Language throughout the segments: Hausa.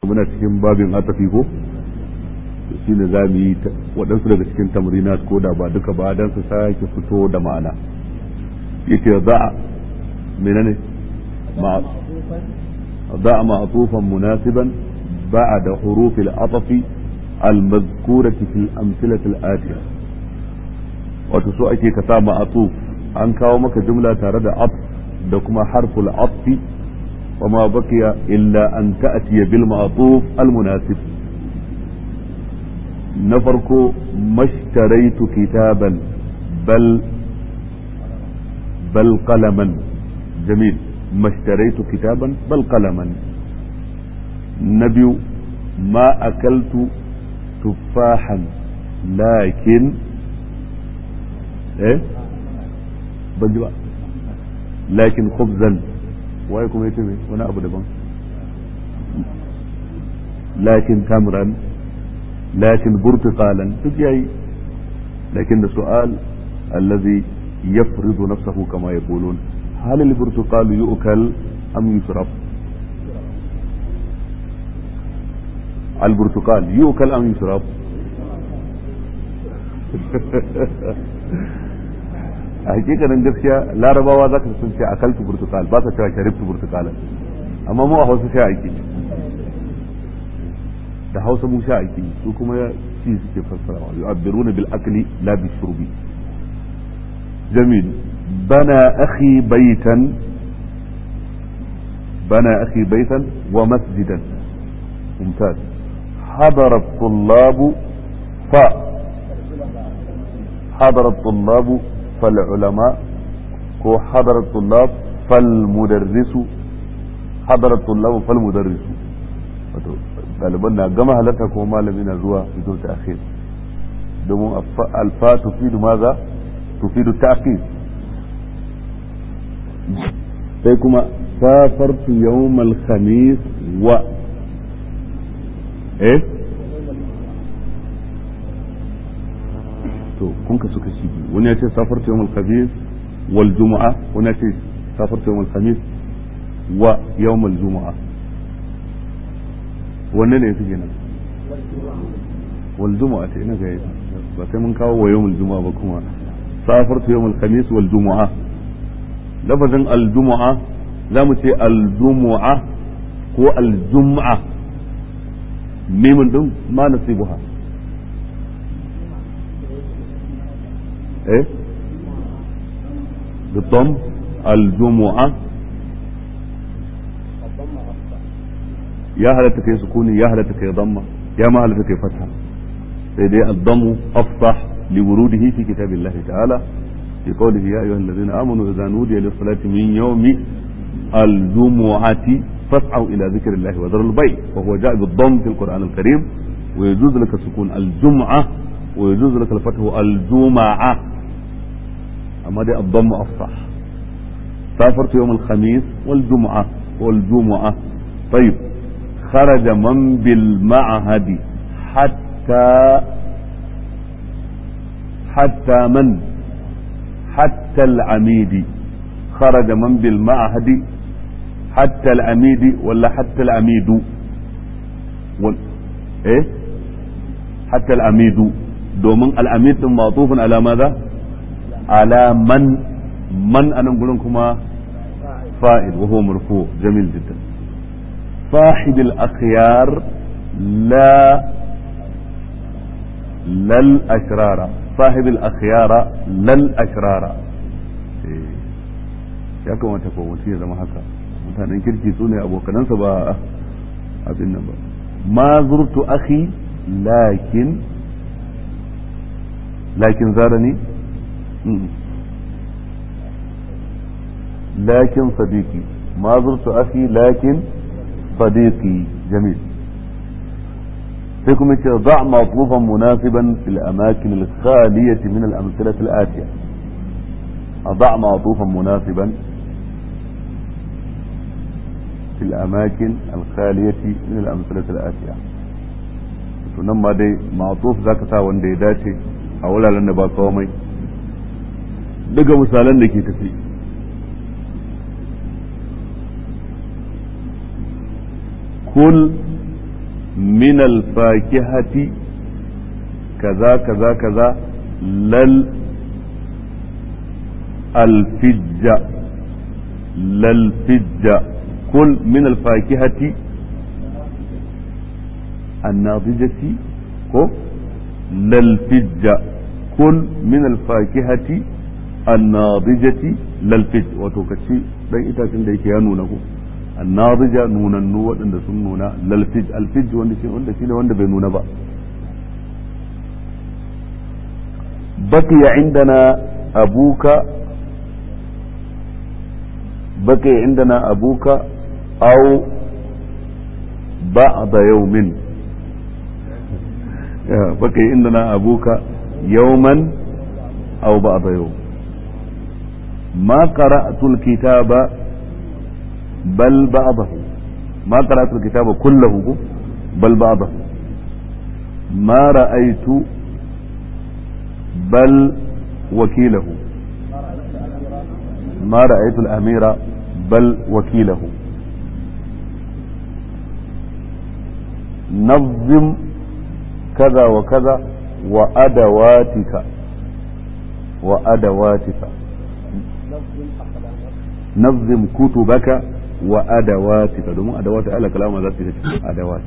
muna cikin babin atafi ko shi ne za mu yi waɗansu daga cikin tamrinat ko da ba duka ba don su sake fito da ma'ana yace za a menene ضع معطوفا مناسبا بعد حروف العطف المذكورة في الأمثلة الآتية وتسوء أكي كتا معطوف an kawo maka jumla tare da af da kuma harful afi وما بقي إلا أن تأتي بالمعطوف المناسب نفرق ما اشتريت كتابا بل بل قلما جميل ما اشتريت كتابا بل قلما نبي ما أكلت تفاحا لكن ايه بل لكن خبزا waye kuma yace me wani abu daban lakin tamran lakin burtuqalan duk yayi lakin da su'al alladhi yafridu nafsahu kama yaqulun hal al-burtuqal yu'kal am yusraf البرتقال يؤكل ام يشرب a hakikanin gaskiya larabawa za ka sun ce akaltu burtukal ba ka cewa sharibtu burtukalan amma mu a hausa sha ake da hausa mu sha ake su kuma ci suke fassara wa yu'abbiruna bil akli la bi shurbi jamil bana akhi baitan bana akhi baitan wa masjidan mumtaz حضر الطلاب ف حضر الطلاب فالعلماء هو حضر الطلاب فالمدرس حضر الطلاب فالمدرس ɗaliban na gama halarta kuma malami na zuwa fito ta akhir domin alfa tufidu maza tufidu ta akhir sai kuma safartu yawmal khamis wa eh to kun ka suka shi wani ya ce safar ta yawmal khamis wal jumu'a wani ya ce safar ta yawmal khamis wa yawmal jumu'a wanne ne yake kenan wal jumu'a ta ina ga ba sai mun kawo wa yawmal jumu'a ba kuma safar ta yawmal khamis wal jumu'a lafazin al jumu'a za mu ce al jumu'a ko al jumu'a mimin din ma nasibuha ايه بالضم الجمعة يا هل تكي سكوني يا هل تكي ضمة يا ما هل تكي فتحة سيدي الضم أفصح لوروده في كتاب الله تعالى في قوله يا أيها الذين آمنوا إذا نودي للصلاة من يوم الجمعة فاسعوا إلى ذكر الله وذروا البيع وهو جاء بالضم في القرآن الكريم ويجوز لك سكون الجمعة ويجوز لك الفتح الجمعة أما دي الضم أفصح سافرت يوم الخميس والجمعة والجمعة طيب خرج من بالمعهد حتى حتى من حتى العميد خرج من بالمعهد حتى العميد ولا حتى العميد وال... ايه حتى العميد domin al'amid din matufin ala maza ala man man anan gurin kuma fa'il wa huwa marfu jamil jiddan صاحب الأخيار لا لا الأشرار صاحب الأخيار لا الأشرار ya kamata ko mutum ya zama haka mutanen kirki su ne abokanansa ba abin nan ba ma zurtu akhi lakin لكن زارني لكن صديقي ما زرت أخي لكن صديقي جميل فيكم ضع مطلوبا مناسبا في الأماكن الخالية من الأمثلة الآتية أضع معطوفا مناسبا في الأماكن الخالية من الأمثلة الآتية تنمى دي معطوف ذاك تا وان دي داتي a wuraren da ba komai daga misalan da ke tafi kul min alfakihati kaza kaza kaza lal alfijja lal fijja kul min alfakihati الناضجة كو للفج كل من الفاكهة الناضجة للفج وتوكتشي dan itacen da yake ya nuna ko annadija nunannu waɗanda sun nuna lalfij alfij wanda shi wanda shine wanda bai nuna ba baqiya indana abuka baqiya indana abuka aw ba'da yawmin بقي عندنا أبوك يوما أو بعض يوم ما قرأت الكتاب بل بعضه ما قرأت الكتاب كله بل بعضه ما رأيت بل وكيله ما رأيت الأمير بل وكيله نظم كذا وكذا وأدواتك وأدواتك نظم كتبك وأدواتك دوم أدوات على كلام ذاتك أدوات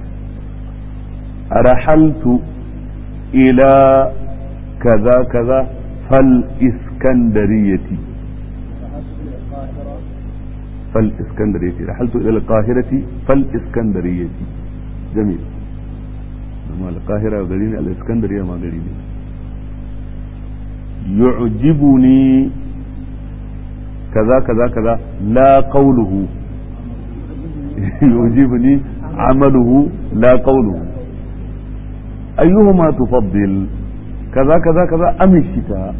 رحلت إلى كذا كذا فالإسكندرية فالإسكندرية رحلت إلى القاهرة فالإسكندرية جميل amma alƙahira gari ne al'iskandariya ma gari ne yu'jibuni kaza kaza kaza la qawluhu yu'jibuni amaluhu la qawluhu ayyuhuma tufaddil kaza kaza kaza am الشتاء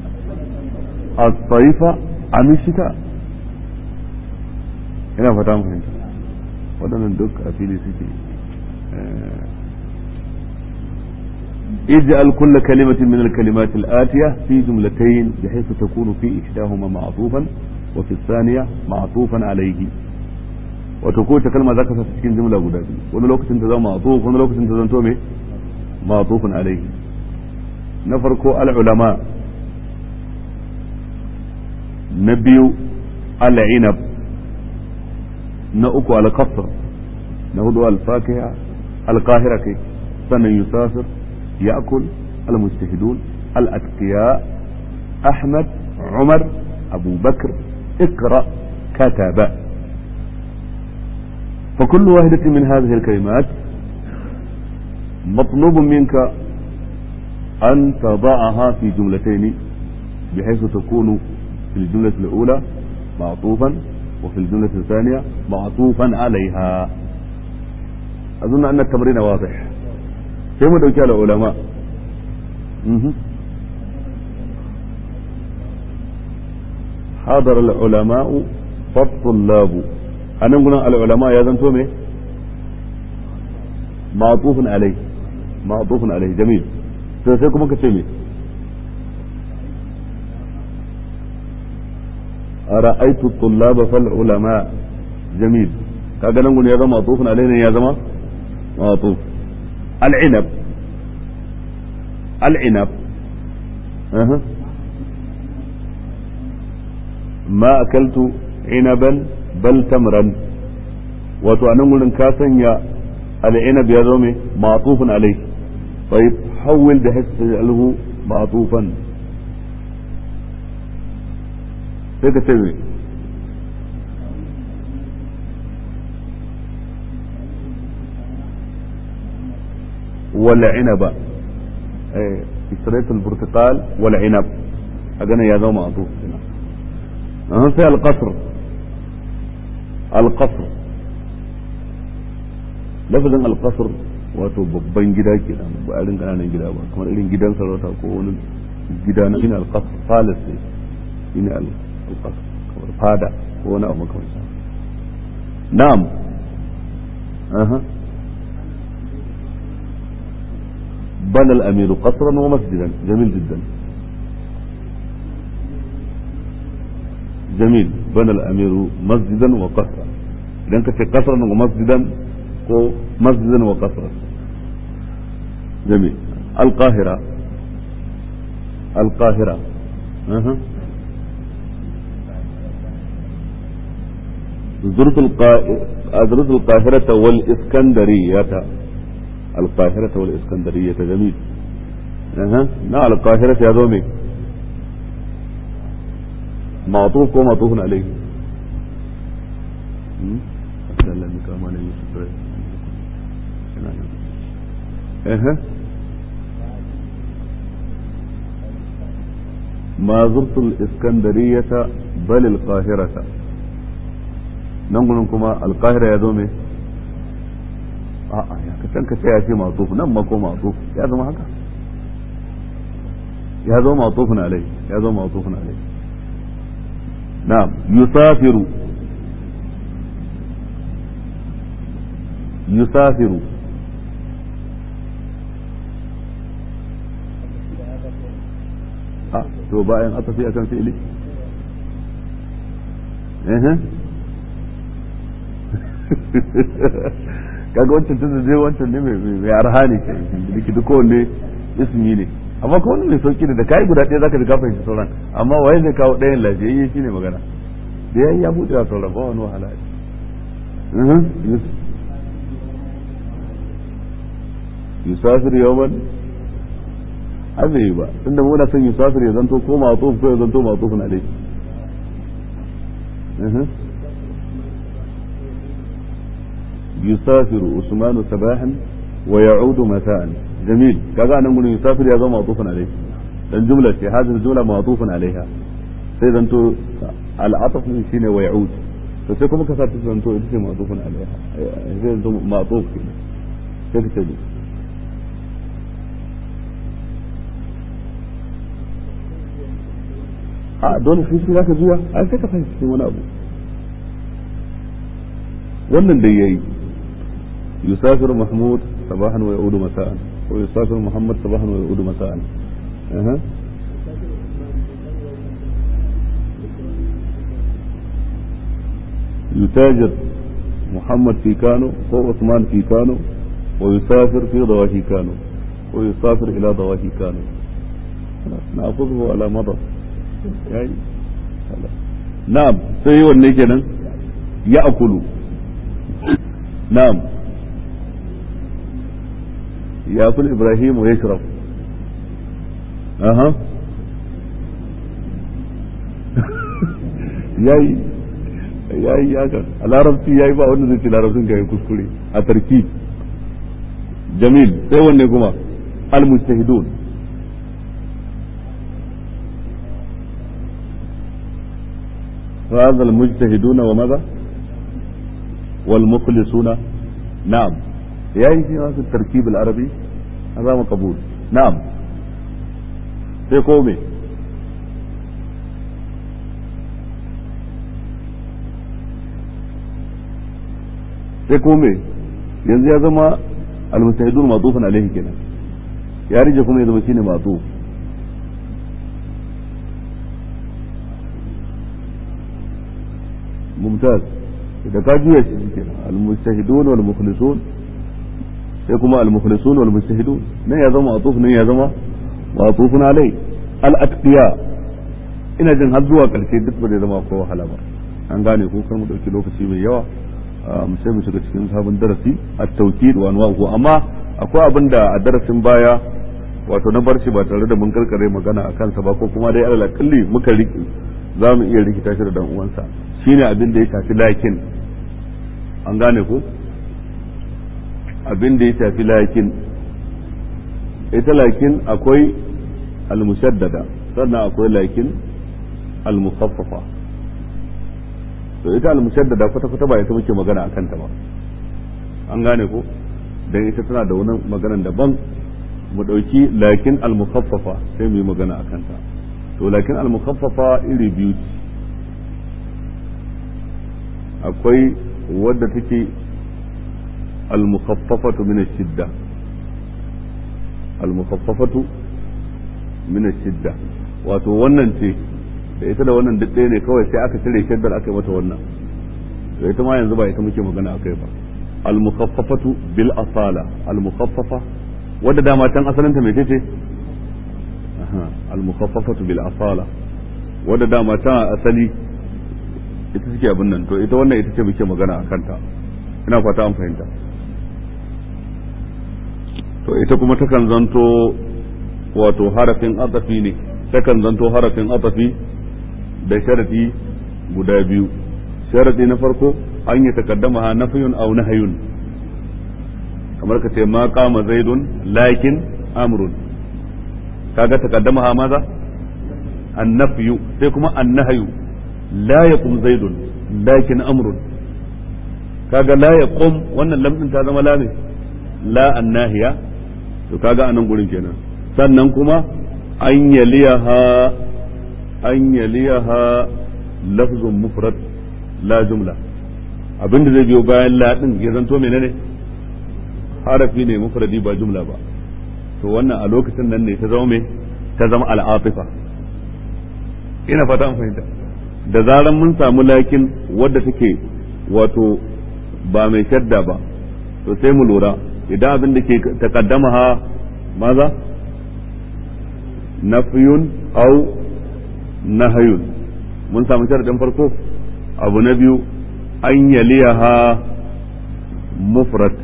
الصيف am الشتاء ina fata mu fahimta waɗannan duk a fili suke اجعل كل كلمة من الكلمات الآتية في جملتين بحيث تكون في إحداهما معطوفا وفي الثانية معطوفا عليه وتكون كلمة ذاك تسكين جملة غدا wani lokacin ta zama معطوف wani lokacin ta zanto me معطوف عليه na farko al-ulama na biyu al-inab na uku al-qasr na hudu al-fakiha al-qahira kai sannan yusafir يأكل المجتهدون الأتقياء أحمد عمر أبو بكر اقرأ كتب فكل واحدة من هذه الكلمات مطلوب منك أن تضعها في جملتين بحيث تكون في الجملة الأولى معطوفا وفي الجملة الثانية معطوفا عليها أظن أن التمرين واضح sai mu dauki al'ulama hadar al'ulama'u fattullabu a nan gudan al'ulama ya zanto me ma'atufin alai ma'atufin alai jamil sai sai kuma ka ce me ra'aitu tullaba fal ulama jamil kaga nan gudan ya zama ma'atufin alai ne ya zama ma'atuf العنب العنب أه. ما أكلت عنبا بل تمرا wato a nan wurin ka sanya al'inab ya zo mai ma'atufin alai طيب حول ده تجعله معطوفا sai ka ce mai والعنب اشتريت البرتقال والعنب أجانا يا ذو معطوف هنا في القصر القصر lafazin alkasar wato babban gida ke nan ba irin kananan gida ba kamar irin gidan sarauta ko wani gida na shine alkasar palace ne shine alkasar kamar fada ko wani abu makamanta na'am aha بنى الأمير قصرا ومسجدا جميل جدا جميل بنى الأمير مسجدا وقصرا إذا كنت قصرا ومسجدا ko masjidan wa qasra jami al-qahira al-qahira زرت زرت القاهرة والإسكندرية القاهرة والإسكندرية جميل أها نعم القاهرة يا دومي معطوف ومعطوف عليه أها ما زرت الإسكندرية بل القاهرة نقول كما القاهرة يا دومي a'a ya ka san ka sai ya ce matuf nan ma ko matuf ya zama haka ya zama matufun alai ya zama matufun alai na'am yusafiru yusafiru a to bayan atafi akan fi'ili eh kaga wancan tunda zai wancan ne mai arha ne ke duk duk kowanne ismi ne amma ko wani mai sauki ne da kai guda ɗaya zaka ji ka fahimci sauran amma waye zai kawo ɗayan lafiyayye shine magana da yayi ya buɗe wa sauran ba wani wahala yusafir yawman azai ba tunda muna son yusafir ya zanto ko ma'tuf ko ya zanto ma'tufun alayhi يسافر عثمان صباحا ويعود مساء جميل كذا نقول يسافر يا معطوف عليه الجملة هذه الجملة معطوف عليها sai zanto al'ataf ne shine wa ya'ud to sai kuma ka sa ta zanto ita ce ma'tufun alaiha sai zanto ma'tuf kenan sai ka ce a dole sai shi zaka juya ai sai ka fahimci cikin wani abu wannan dai yayi يسافر محمود صباحا ويعود مساء ويسافر محمد صباحا ويعود مساء أه. يتاجر محمد في كانو وعثمان في كانو ويسافر في ضواحي كانو ويسافر إلى ضواحي كانو نأخذه على مضض يعني نعم سيء والنجنة يأكل نعم يأكل إبراهيم ويشرب أها yayi yayi haka a larabci yayi ba wanda zai ce larabcin ka yi kuskure a tarki jamil sai wanne kuma al-mujtahidun هذا المجتهدون وماذا والمخلصون نعم يعني في التركيب العربي هذا مقبول نعم في قومي sai kome yanzu ya zama almustahidun matufan alaihi kenan ya rije kuma ya zama shine matuf mumtaz da ka juya shi kenan almustahidun wal mukhlisun sai kuma almukhlisun wal mustahidun nan ya zama matuf nan ya zama matufun alai al atqiya ina jin har zuwa karshe duk ba zai zama ko wahala ba an gane ko kar mu dauki lokaci mai yawa mu sai mu shiga cikin sabon darasi at-tawkid wa anwa'uhu amma akwai abin da a darasin baya wato na bar shi ba tare da mun karkare magana akan sa ba ko kuma dai alal akalli muka riki za mu iya rikita shi da dan uwansa shine abin da ya shafi lakin an gane ko abin da ya shafi lakin ita lakin akwai al-mushaddada sannan akwai lakin al-mukhaffafa to ita al-mushaddada kwata kwata ba ita muke magana akan ta ba an gane ko dan ita tana da wani maganan daban mu dauki lakin al-mukhaffafa sai mu yi magana akan ta to lakin al-mukhaffafa iri biyu ce akwai wadda take al-mukhaffafatu min ash-shidda al-mukhaffafatu min ash-shidda wato wannan ce da ita da wannan duk ɗaya ne kawai sai aka cire shaddar aka yi mata wannan to ita ma yanzu ba ita muke magana a kai ba al-mukhaffafatu bil asala al-mukhaffafa wadda dama can asalinta mai ce al-mukhaffafatu bil asala wadda dama can asali ita suke abin nan to ita wannan ita ce muke magana a kanta ina fata an fahimta to ita kuma takan zanto wato harafin atafi ne takan zanto harafin atafi da sharadi guda biyu sharadi na farko an yi takaddama ha nafiyun aw nahyun kamar ka ce ma qama zaidun lakin amrun kaga takaddama ha maza annafyu sai kuma annahyu la yaqum zaidun lakin amrun kaga la yaqum wannan lamdin ta zama la ne la annahiya to kaga anan gurin kenan sannan kuma an yaliyaha an yaliyaha lafzun mufrad la jumla abinda zai biyo bayan la din ya zanto menene harafi ne mufradi ba jumla ba to wannan a lokacin nan ne ta zama me ta zama al'atifa ina fata an fahimta da zaran mun samu lakin wadda take wato ba mai shadda ba to sai mu lura idan abin da ke takaddama ha maza nafiyun au nahayun mun samu sharadin farko abu na biyu an yaliyaha mufrad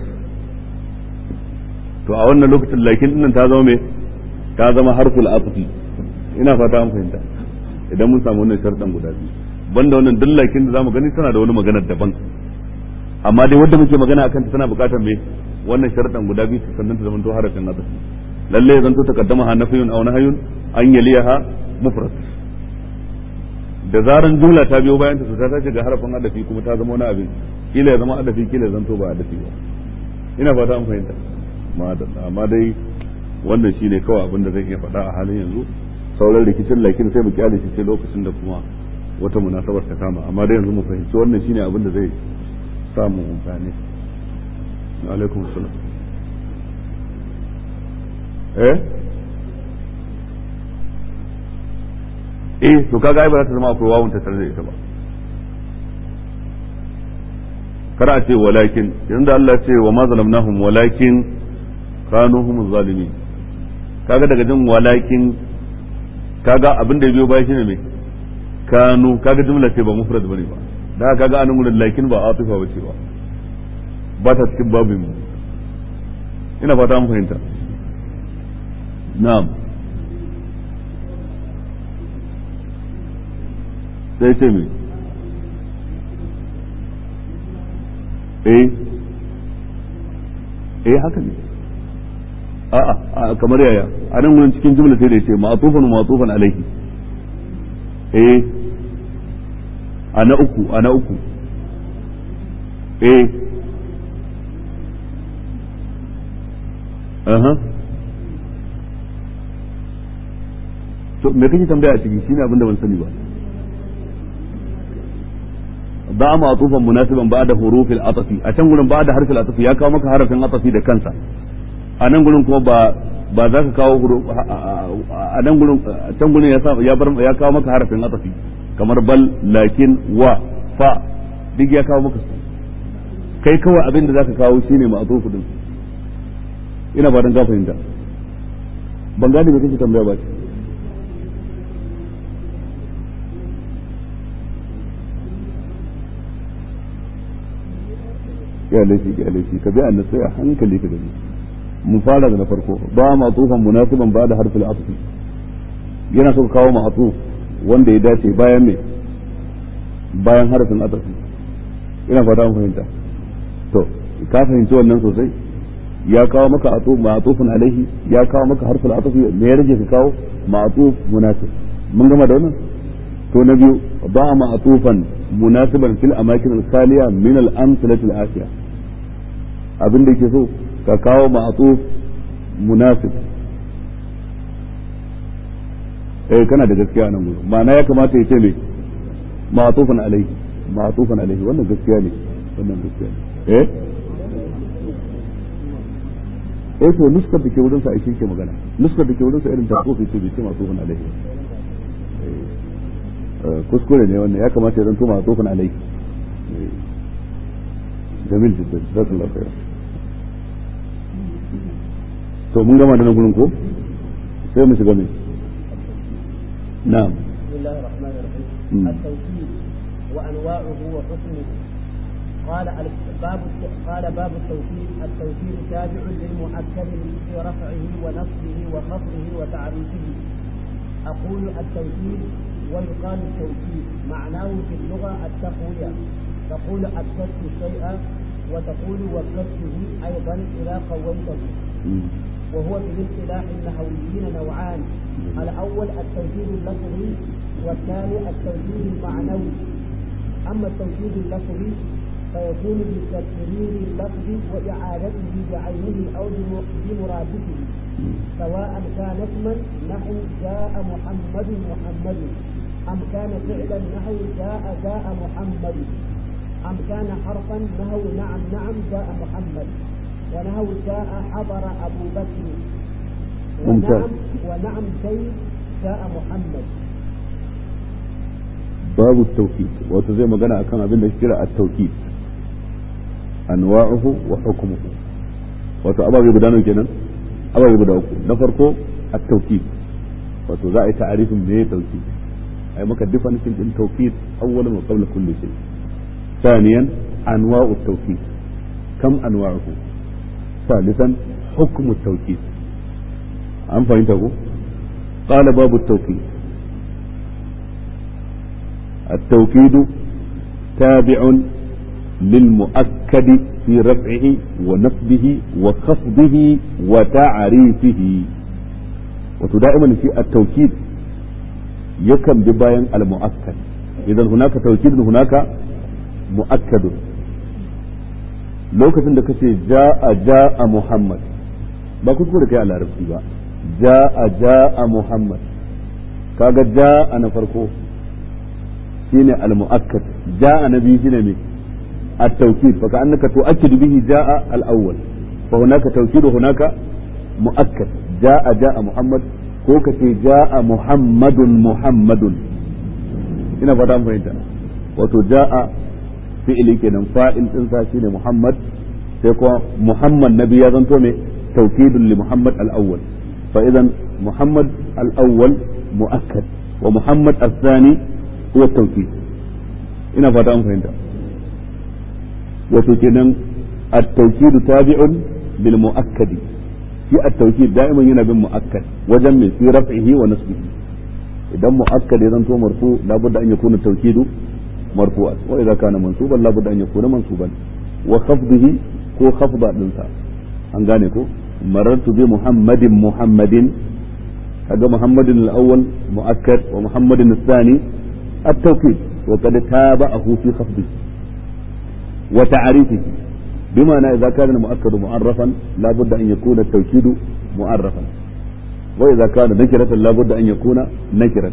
to a wannan lokacin lakin dinnan ta zama me ta zama harful atfi ina fata an fahimta idan mun samu wannan sharadan guda biyu banda wannan duk lakin da zamu gani tana da wani maganar daban amma dai wanda muke magana akan ta tana bukatar me wannan sharadan guda biyu sannan ta zama to harafin atfi lalle ya zanto takaddama ha nafiyun aw nahayun an yaliyaha mufrad da zaran jumla ta biyo bayan ta to ta tashi ga harafin adafi kuma ta zama wani abin kila ya zama adafi kila ya zanto ba adafi ba ina fata an fahimta amma dai wannan shine kawai abin da zan iya faɗa a halin yanzu sauran rikicin lakin sai mu kyale shi sai lokacin da kuma wata munasabar ta kama amma dai yanzu mu fahimci wannan shine abin da zai samu amfani alaikum salam eh eh to kaga ai ba za ta zama akwai wawun ta tare da ita ba kar a ce walakin yanzu Allah ce wa ma zalamnahum walakin kanu hum zalimin kaga daga jin walakin kaga abin da ya biyo baya shine me kanu kaga jumla ce ba mufrad bane ba da kaga anan gurin lakin ba atifa bace ba ba ta cikin babin mu ina fata an fahimta na'am sai ce me eh eh haka ne a'a kamar yaya a nan wurin cikin jumla sai da yace ma'tufan ma'tufan alaihi eh ana uku ana uku eh aha to me kake tambaya a ciki shine abin da ban sani ba ba ma'tufan munasiban ba'da hurufil atafi a can gurin ba'da harfil atafi ya kawo maka harafin atafi da kansa a nan gurin kuma ba ba za ka kawo a nan gurin can gurin ya ya bar ya kawo maka harafin atafi kamar bal lakin wa fa duk ya kawo maka su kai kawai abin da zaka kawo shine ma'tufu din ina fatan ka fahimta ban gane me kake tambaya ba ya laifi ya laifi ka bi annabi sai a hankali ka gani mun fara da na farko ba ma tufan munasiban ba da harfin atfi yana so kawo ma atuf wanda ya dace bayan me bayan harfin atfi ina fata an fahimta to ka fahimci wannan sosai ya kawo maka atuf ma atufun alaihi ya kawo maka harfin atfi me ya rage ka kawo ma atuf munasib mun gama da wannan to na biyu ba ma atufan munasiban fil amakin al-khaliya min al-amsalati al-atiya abin da yake so ka kawo ma'atuf munasib eh kana da gaskiya nan gudu ma'ana ya kamata ya ce me ma'atufan alaihi ma'atufan alaihi wannan gaskiya ne wannan gaskiya ne eh eh to nuskar da ke wurin sa shi ke magana nuskar da ke wurin sa irin ta kofi ce bai ce ma'atufan alaihi kuskure ne wannan ya kamata ya zanto ma'atufan alaihi jamil jiddan jazakallahu khairan to mun gama da nan gurin ko sai mu shiga mai na'am بسم الله الرحمن الرحيم مم. التوكيد وانواعه وحكمه قال ال- باب الت- قال باب التوكيد التوكيد تابع للمؤكد في رفعه ونصبه وخفضه وتعريفه اقول التوكيد ويقال التوكيد معناه في اللغه التقويه تقول اكدت الشيء وتقول وكدته ايضا اذا قويته وهو في الاصطلاح النحويين نوعان الاول التوكيد اللفظي والثاني التوكيد المعنوي اما التوكيد اللفظي فيكون بتكرير اللفظ واعادته بعينه او بم- بمرادفه سواء كان اسما نحو جاء محمد محمد ام كان فعلا نحو جاء جاء محمد ام كان حرفا نحو نعم نعم جاء محمد ونحو جاء حضر ابو بكر ممتاز. ونعم ونعم زيد جاء محمد babu tawkid wato zai magana akan abin da ake kira at-tawkid anwa'uhu wa hukmuhu wato ababe guda nawa kenan ababe guda uku na farko at-tawkid wato za a yi ta'arifin me tawkid ai maka definition din tawkid awwalan wa qabla kulli shay ثانيا انواع التوكيد كم انواعه ثالثا حكم التوكيد an fahimta ko قال باب التوكيد التوكيد تابع للمؤكد في رفعه ونصبه وخفضه وتعريفه وتدائما في التوكيد يكن بباين المؤكد إذا هناك توكيد هناك مؤكد lokacin da kace ja'a ja'a Muhammad ba kuskure kai a larabci ba ja'a ja'a Muhammad kaga ja'a na farko shine al-mu'akkad ja'a na biyu shine me at-tawkid fa ka'annaka tu'akkidu bihi ja'a al-awwal fa hunaka tawkid hunaka mu'akkad ja'a ja'a Muhammad ko kace ja'a Muhammadun Muhammadun ina fata an fahimta wato ja'a fi'ili kenan fa'il din sa shine Muhammad sai kuma Muhammad nabi ya zanto me tawkidun li Muhammad al-awwal fa idan Muhammad al-awwal mu'akkad wa Muhammad al-thani huwa tawkid ina fata an fahimta wato kenan at-tawkid tabi'un bil mu'akkadi shi at-tawkid da'iman yana bin mu'akkad wajen mai fi raf'ihi wa nasbihi idan mu'akkad ya zanto marfu labudda an yakuna tawkidu مرفوعا واذا كان منصوبا لابد ان يكون منصوبا وخفضه كو خفض دنسا an gane ko marartu bi muhammadin muhammadin kaga muhammadin al-awwal muakkad wa muhammadin al-thani at-tawkid wa qad tabahu fi khafdi wa ta'rifihi بمعنى إذا كان المؤكد معرفا لا بد أن يكون التوكيد معرفا وإذا كان نكرة لا بد أن يكون نكرة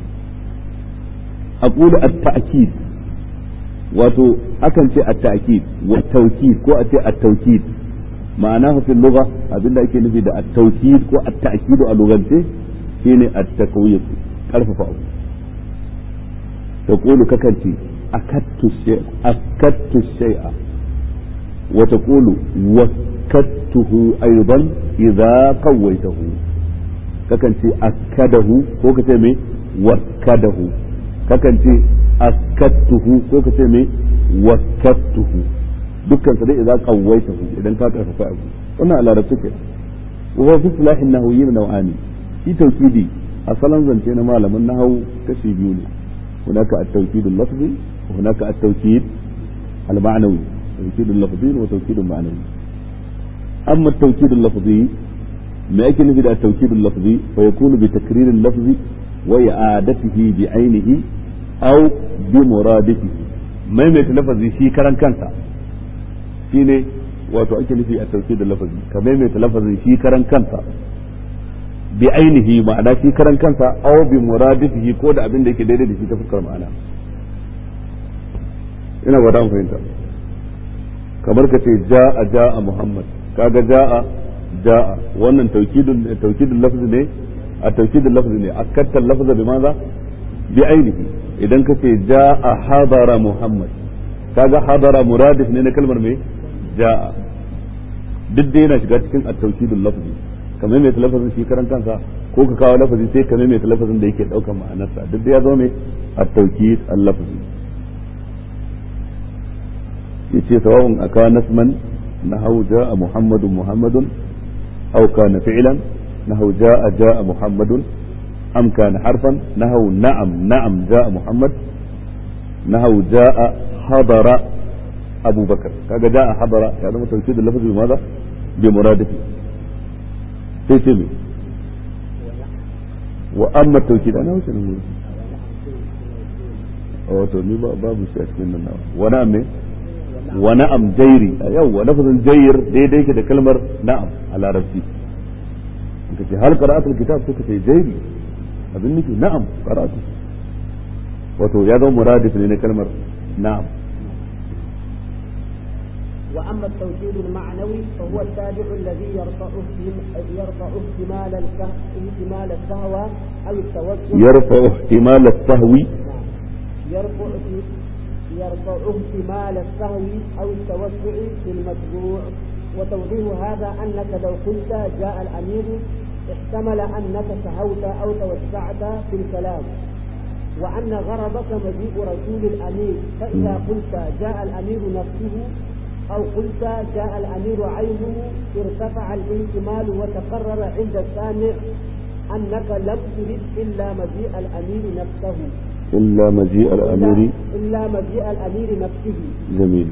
أقول التأكيد wato akan ce at-ta'kid wa tawkid ko a ce at-tawkid ma'ana fi lugha abinda ake nufi da at-tawkid ko at-ta'kid a lugance shine at-takwiyat karfafa abu taqulu kakan ce akattu shay akattu shay'a wa taqulu wakkattuhu aidan idza qawaitahu kakan ce akadahu ko kace me wakkadahu kakan ce askattuhu ko ka ce me wakkattuhu dukkan sa dai idan qawaitahu idan ka karfafa abu wannan a larabci ke wa fi islahin nahawiyyin naw'ani shi tawkidi asalan zance na malaman nahawu kashi biyu ne hunaka at-tawkid al-lafzi wa hunaka at-tawkid al-ma'nawi tawkid al-lafzi wa tawkid al-ma'nawi amma at-tawkid al-lafzi ما يكن في التوكيد اللفظي فيكون بتكرير اللفظ وإعادته بعينه au bi muradifihi maimaita lafazi shi karan kansa shine wato ake nufi a tauke da lafazi ka maimaita lafazin shi karan kansa bi ainihi ma'ana shi karan kansa au bi muradifihi ko da abin da yake daidai da shi ta fuskar ma'ana ina ba an fahimta kamar ka ce ja'a ja'a muhammad kaga ja'a ja'a wannan taukidul taukidul lafzi ne a taukidul lafzi ne akatta lafza bi maza bi ainihi idan ka ce ja a hadara Muhammad kaga hadara muradif ne na kalmar mai ja'a duk da yana shiga cikin at-tawkidul lafzi kamar mai lafazin shi karan kansa ko ka kawo lafazi sai kamar mai lafazin da yake daukar ma'anarsa duk da ya zo mai at-tawkid al-lafzi yace sawa'un akana nasman nahaw ja'a muhammadun muhammadun aw kana fi'lan nahaw ja'a ja'a muhammadun am kana harfan nahaw na'am na'am ja'a muhammad nahaw ja'a hadara أبو بكر كذا جاء حضر هذا توكيد اللفظ بماذا؟ بمرادفه تيتمي وأما التوكيد أنا وش نقول؟ أو توني باب الشيخ من النار ونعم ونعم جيري أيوة لفظ جير دي دي كده كلمة نعم على ربتي انت هل قرأت الكتاب كنت جيري أظنك نعم قرأته wato ya zama muradif ne na kalmar na'am وأما التوكيد المعنوي فهو التابع الذي يرفع يرفع احتمال احتمال السهوى أو التوسل يرفع احتمال السهو يرفع يرفع احتمال السهو أو التوسع في المتبوع وتوضيح هذا أنك لو قلت جاء الأمير احتمل أنك سهوت أو توسعت في الكلام وأن غرضك مجيء رسول الأمير فإذا قلت جاء الأمير نفسه أو قلت جاء الأمير عينه ارتفع الاحتمال وتقرر عند السامع أنك لم ترد إلا مجيء الأمير نفسه إلا مجيء الأمير إلا مجيء الأمير نفسه جميل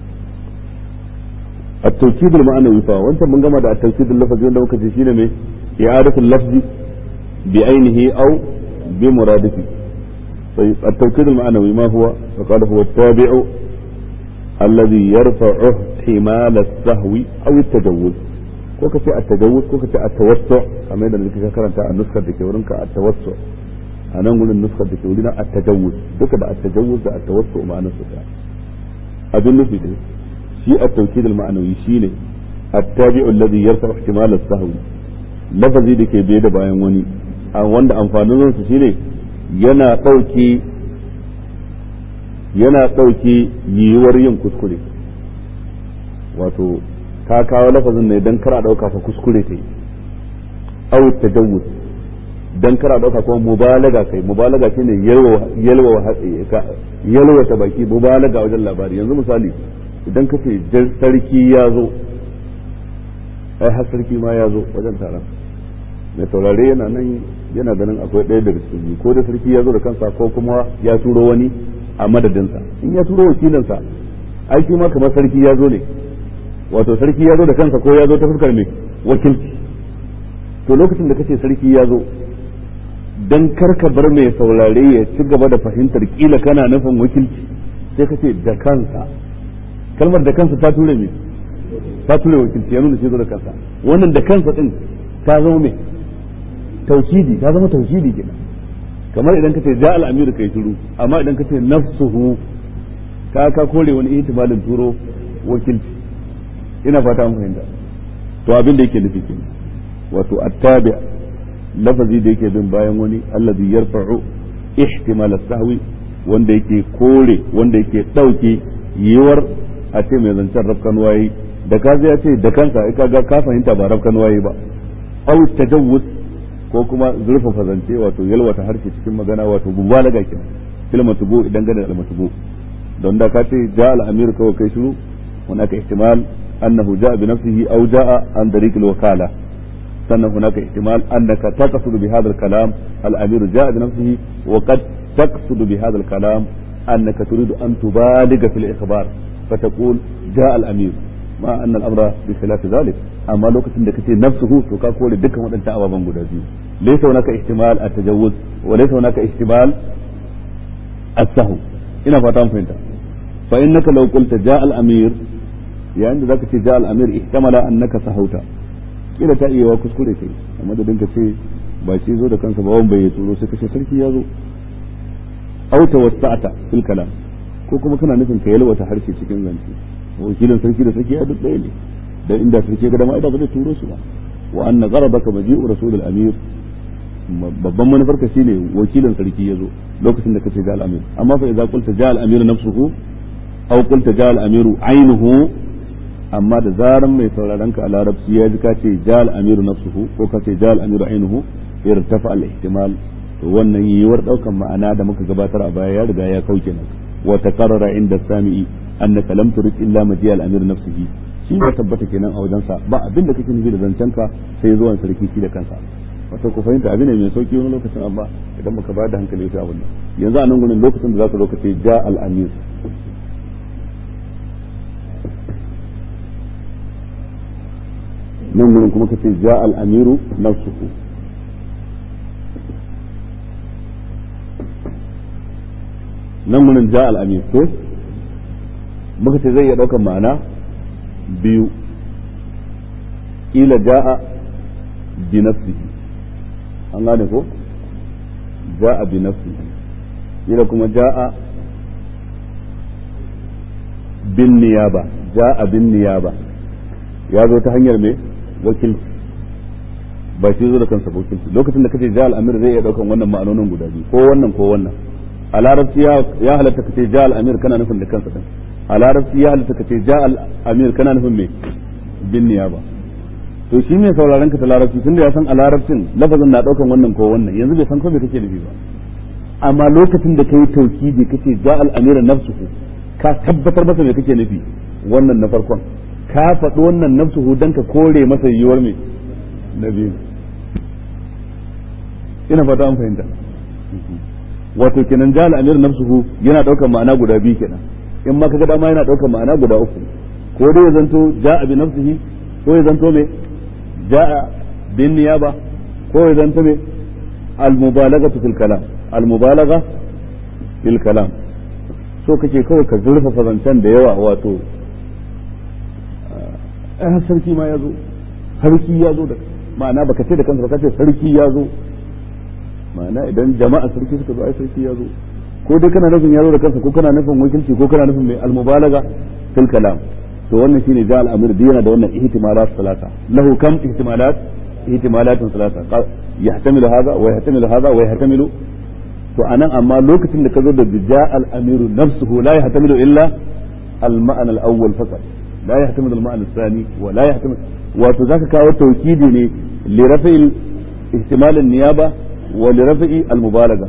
التوكيد المعنوي فا وانت من جمع التوكيد اللفظي wanda muka ce shine me i'adatu al-lafzi بعينه أو بمرادفه طيب التوكيد المعنوي ما هو؟ فقال هو التابع الذي يرفع احتمال السهو او التجوز ko ka ce a tajawuz ko ka ce a tawassu kamar yadda kake karanta a nuskar da ke wurinka a tawassu a nan gurin nuskar da ke wurina a tajawuz duka da a tajawuz da a tawassu ma'anar su ta abin nufi dai shi a tawkid al-ma'anawi shine at-tabi'u alladhi yarfa ihtimal as-sahwi lafazi da ke biye da bayan wani wanda amfanin su shine yana dauke yana ɗauke yiwuwar yin kuskure wato ka kawo lafazin ne don kara ɗauka fa kuskure ta yi au tajawuz don kara ɗauka kuma mubalaga kai mubalaga shi ne yalwa ta baki mubalaga wajen labari yanzu misali idan ka ce sarki ya zo ai har sarki ma ya zo wajen taron mai saurare yana nan yana ganin akwai ɗaya daga cikin biyu ko da sarki ya zo da kansa ko kuma ya turo wani a madadinsa in ya turo wakilinsa aiki ma kamar sarki ya zo ne wato sarki ya zo da kansa ko ya zo ta fuskar mai wakilci to lokacin da kace sarki ya zo dan karka bar mai saurare ya ci gaba da fahimtar kila kana nufin wakilci sai kace da kansa kalmar da kansa ta ture me ta ture wakilci ya nuna shi zo da kansa wannan da kansa din ta zama me tauhidi ta zama tauhidi kenan kamar idan ka ce ja al'amiru kai shiru amma idan ka ce nafsuhu ka ka kore wani ihtimalin turo wakilci ina fata an fahimta to abin da yake nufi ke wato attabi lafazi da yake bin bayan wani allazi yarfa'u ihtimal as-sahwi wanda yake kore wanda yake dauke yiwar a ce mai zancen rafkan waye da ka ya ce da kansa ai kaga ka fahimta ba rafkan waye ba au tajawuz ko kuma zurfafa zance wato yalwata harshe cikin magana wato mubalaga kenan kalmar tubu idan gane da tubu don da ka ce ja al-amir kawai kai shiru hunaka ihtimal annahu jaa bi nafsihi aw jaa an tariq al-wakala sannan hunaka ihtimal annaka taqsud bi hadha al-kalam al-amir jaa bi nafsihi wa qad taqsud bi hadha al-kalam annaka turidu an tubaliga fil ikhbar فتقول جاء الامير ما ان الامر بخلاف ذلك amma lokacin da kace nafsuhu to ka kore dukkan waɗannan ababen guda biyu laysa hunaka ihtimal at-tajawuz wa laysa hunaka ihtimal as-sahw ina fata mun fahimta fa innaka law qulta jaa al-amir yayin da zaka ce jaa al-amir ihtamala annaka sahauta kila ta iya wa kuskure kai amma da dinka ce ba shi zo da kansa ba wani bai tsoro sai kace sarki ya zo au tawassa'ata fil kalam ko kuma kana nufin ka yalwata harshe cikin zance wakilin sarki da sarki ya duk ɗaya ne dan inda sarki ga dama ida ba zai turo su ba wa anna gharabaka maji'u rasulul amir babban manufar ka shine wakilin sarki ya zo lokacin da kace ja'al amir amma fa idza qulta ja'al amir nafsuhu aw qulta ja al amiru aynuhu amma da zaran mai sauraron ka a larabci ya ji ka ce ja al amiru nafsuhu ko ka ce ja al amiru aynuhu irtafa al ihtimal to wannan yiwuwar daukan ma'ana da muka gabatar a baya ya riga ya kauke nan wa taqarrara inda sami'i annaka lam turid illa maji al amir nafsihi shi ya tabbata kenan a wajensa ba abin da kake nufi da zancenka sai zuwan sarki shi da kansa wato ku fahimta abin ne mai sauki wani lokacin amma idan baka bayar da hankali sai abin nan yanzu a nan gurin lokacin da zaka zo ka ce ja al amir nan gurin kuma ka ce ja al amiru nafsuhu nan gurin ja al amir ko muka ce zai iya daukan ma'ana biyu ila ja'a bi nafsihi an gane ko ja'a bi nafsihi ila kuma ja'a bin niyaba ja'a bin niyaba ya zo ta hanyar me wakilci ba shi zo da kansa wakilci lokacin da kace ja al-amir zai iya daukan wannan ma'anonin guda biyu ko wannan ko wannan a larabci ya halatta kace ja al-amir kana nufin da kansa din a larabci ya halitta ka ce ja al-amir kana nufin me bin niyaba to shi ne sauraron ka ta larabci tunda ya san a larabcin lafazin na daukan wannan ko wannan yanzu bai san ko me kake nufi ba amma lokacin da kai taukidi kace ja al-amir nafsuhu ka tabbatar masa me kake nufi wannan na farkon ka faɗi wannan nafsuhu dan ka kore masa yiwuwar me na biyu ina fata an fahimta wato kenan ja al-amir nafsuhu yana daukan ma'ana guda biyu kenan in ma kaga dama yana daukar ma'ana guda uku ko dai ya zanto ja'a bi nafsihi ko ya zanto me ja'a bin niyaba ko ya zanto me al mubalaghatu fil kalam al mubalagha fil kalam so kake kawai ka zurfafa zancen da yawa wato eh sarki ma ya zo sarki ya zo da ma'ana baka ce da kansa baka ce sarki ya zo ma'ana idan jama'a sarki suka zo ai sarki ya zo ko dai kana nufin yaro da kansa ko kana nufin wakilci ko kana nufin mai almubalaga fil kalam to wannan shine ja al-amir da yana da wannan ihtimalat salata lahu kam ihtimalat ihtimalatun salata yahtamilu hadha wa yahtamilu hadha wa yahtamilu to anan amma lokacin da ka zo da ja al-amir nafsuhu la yahtamilu illa al-ma'na al-awwal faqat la yahtamilu al-ma'na al-thani wa la yahtamilu wato zaka kawo tawkidi ne li rafi'il ihtimal an-niyaba wa li rafi'i al-mubalaga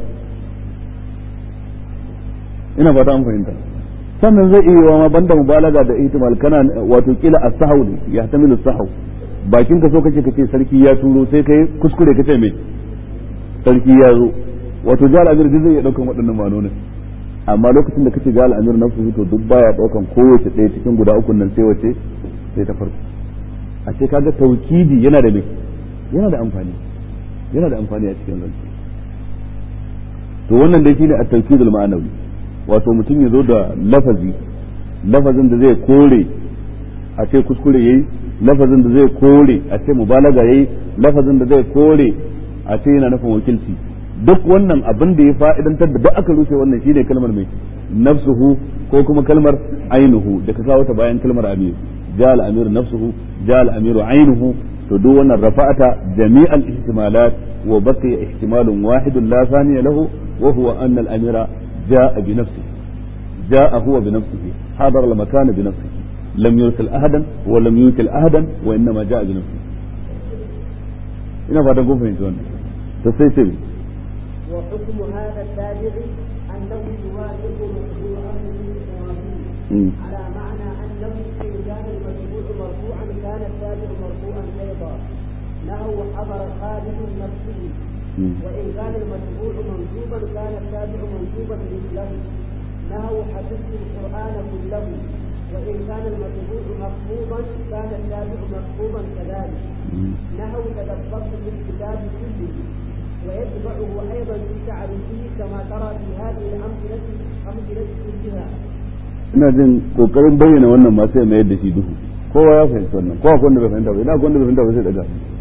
ina fata an fahimta sannan zai iya ma banda mubalaga da ihtimal kana wato kila as-sahaw ne ya tamilu sahaw bakin ka so kake kace sarki ya turo sai kai kuskure kace me sarki ya zo wato jal amir zai iya daukan waɗannan manonin amma lokacin da kace jal amir nafsu to duk baya daukan kowace ɗaya cikin guda uku nan sai wace sai ta farko a ce kaga taukidi yana da me yana da amfani yana da amfani a cikin zance to wannan dai shine at-tawkidul ma'anawi wato mutum ya zo da lafazi lafazin da zai kore a ce kuskure yayi lafazin da zai kore a ce mubalaga yayi lafazin da zai kore a ce yana nufin wakilci duk wannan abin da ya fa'idantar da duk aka rushe wannan shine kalmar mai nafsuhu ko kuma kalmar ainuhu da ka kawo ta bayan kalmar amir jal amir nafsuhu jal amiru ainuhu to duk wannan rafa'ata jami'al ihtimalat wa baqiya ihtimalun wahidun la thaniya lahu wa huwa anna al amira جاء بنفسه جاء هو بنفسه حضر المكان بنفسه لم يرسل أحدا ولم يوكل أحدا وإنما جاء بنفسه ina fatan kun fahimci wannan to sai sai وحكم هذا التابع أنه يوافق مشروع أمره على معنى أنه إن كان المتبوع مرفوعا كان التابع مرفوعا أيضا له حضر خالد نفسه وإن كان المتبوع منسوبا كان التابع منسوبا مثله نهوا حفظت القرآن كله وإن كان المتبوع مخفوضا كان التابع مخفوضا كذلك نهوا تدبرت في الكتاب كله ويتبعه أيضا في تعريفه كما ترى في هذه الأمثلة أمثلة كلها ina jin kokarin bayyana wannan ma sai mai yadda shi duhu kowa ya fahimci wannan kowa wanda bai fahimta ba ina wanda bai fahimta ba sai daga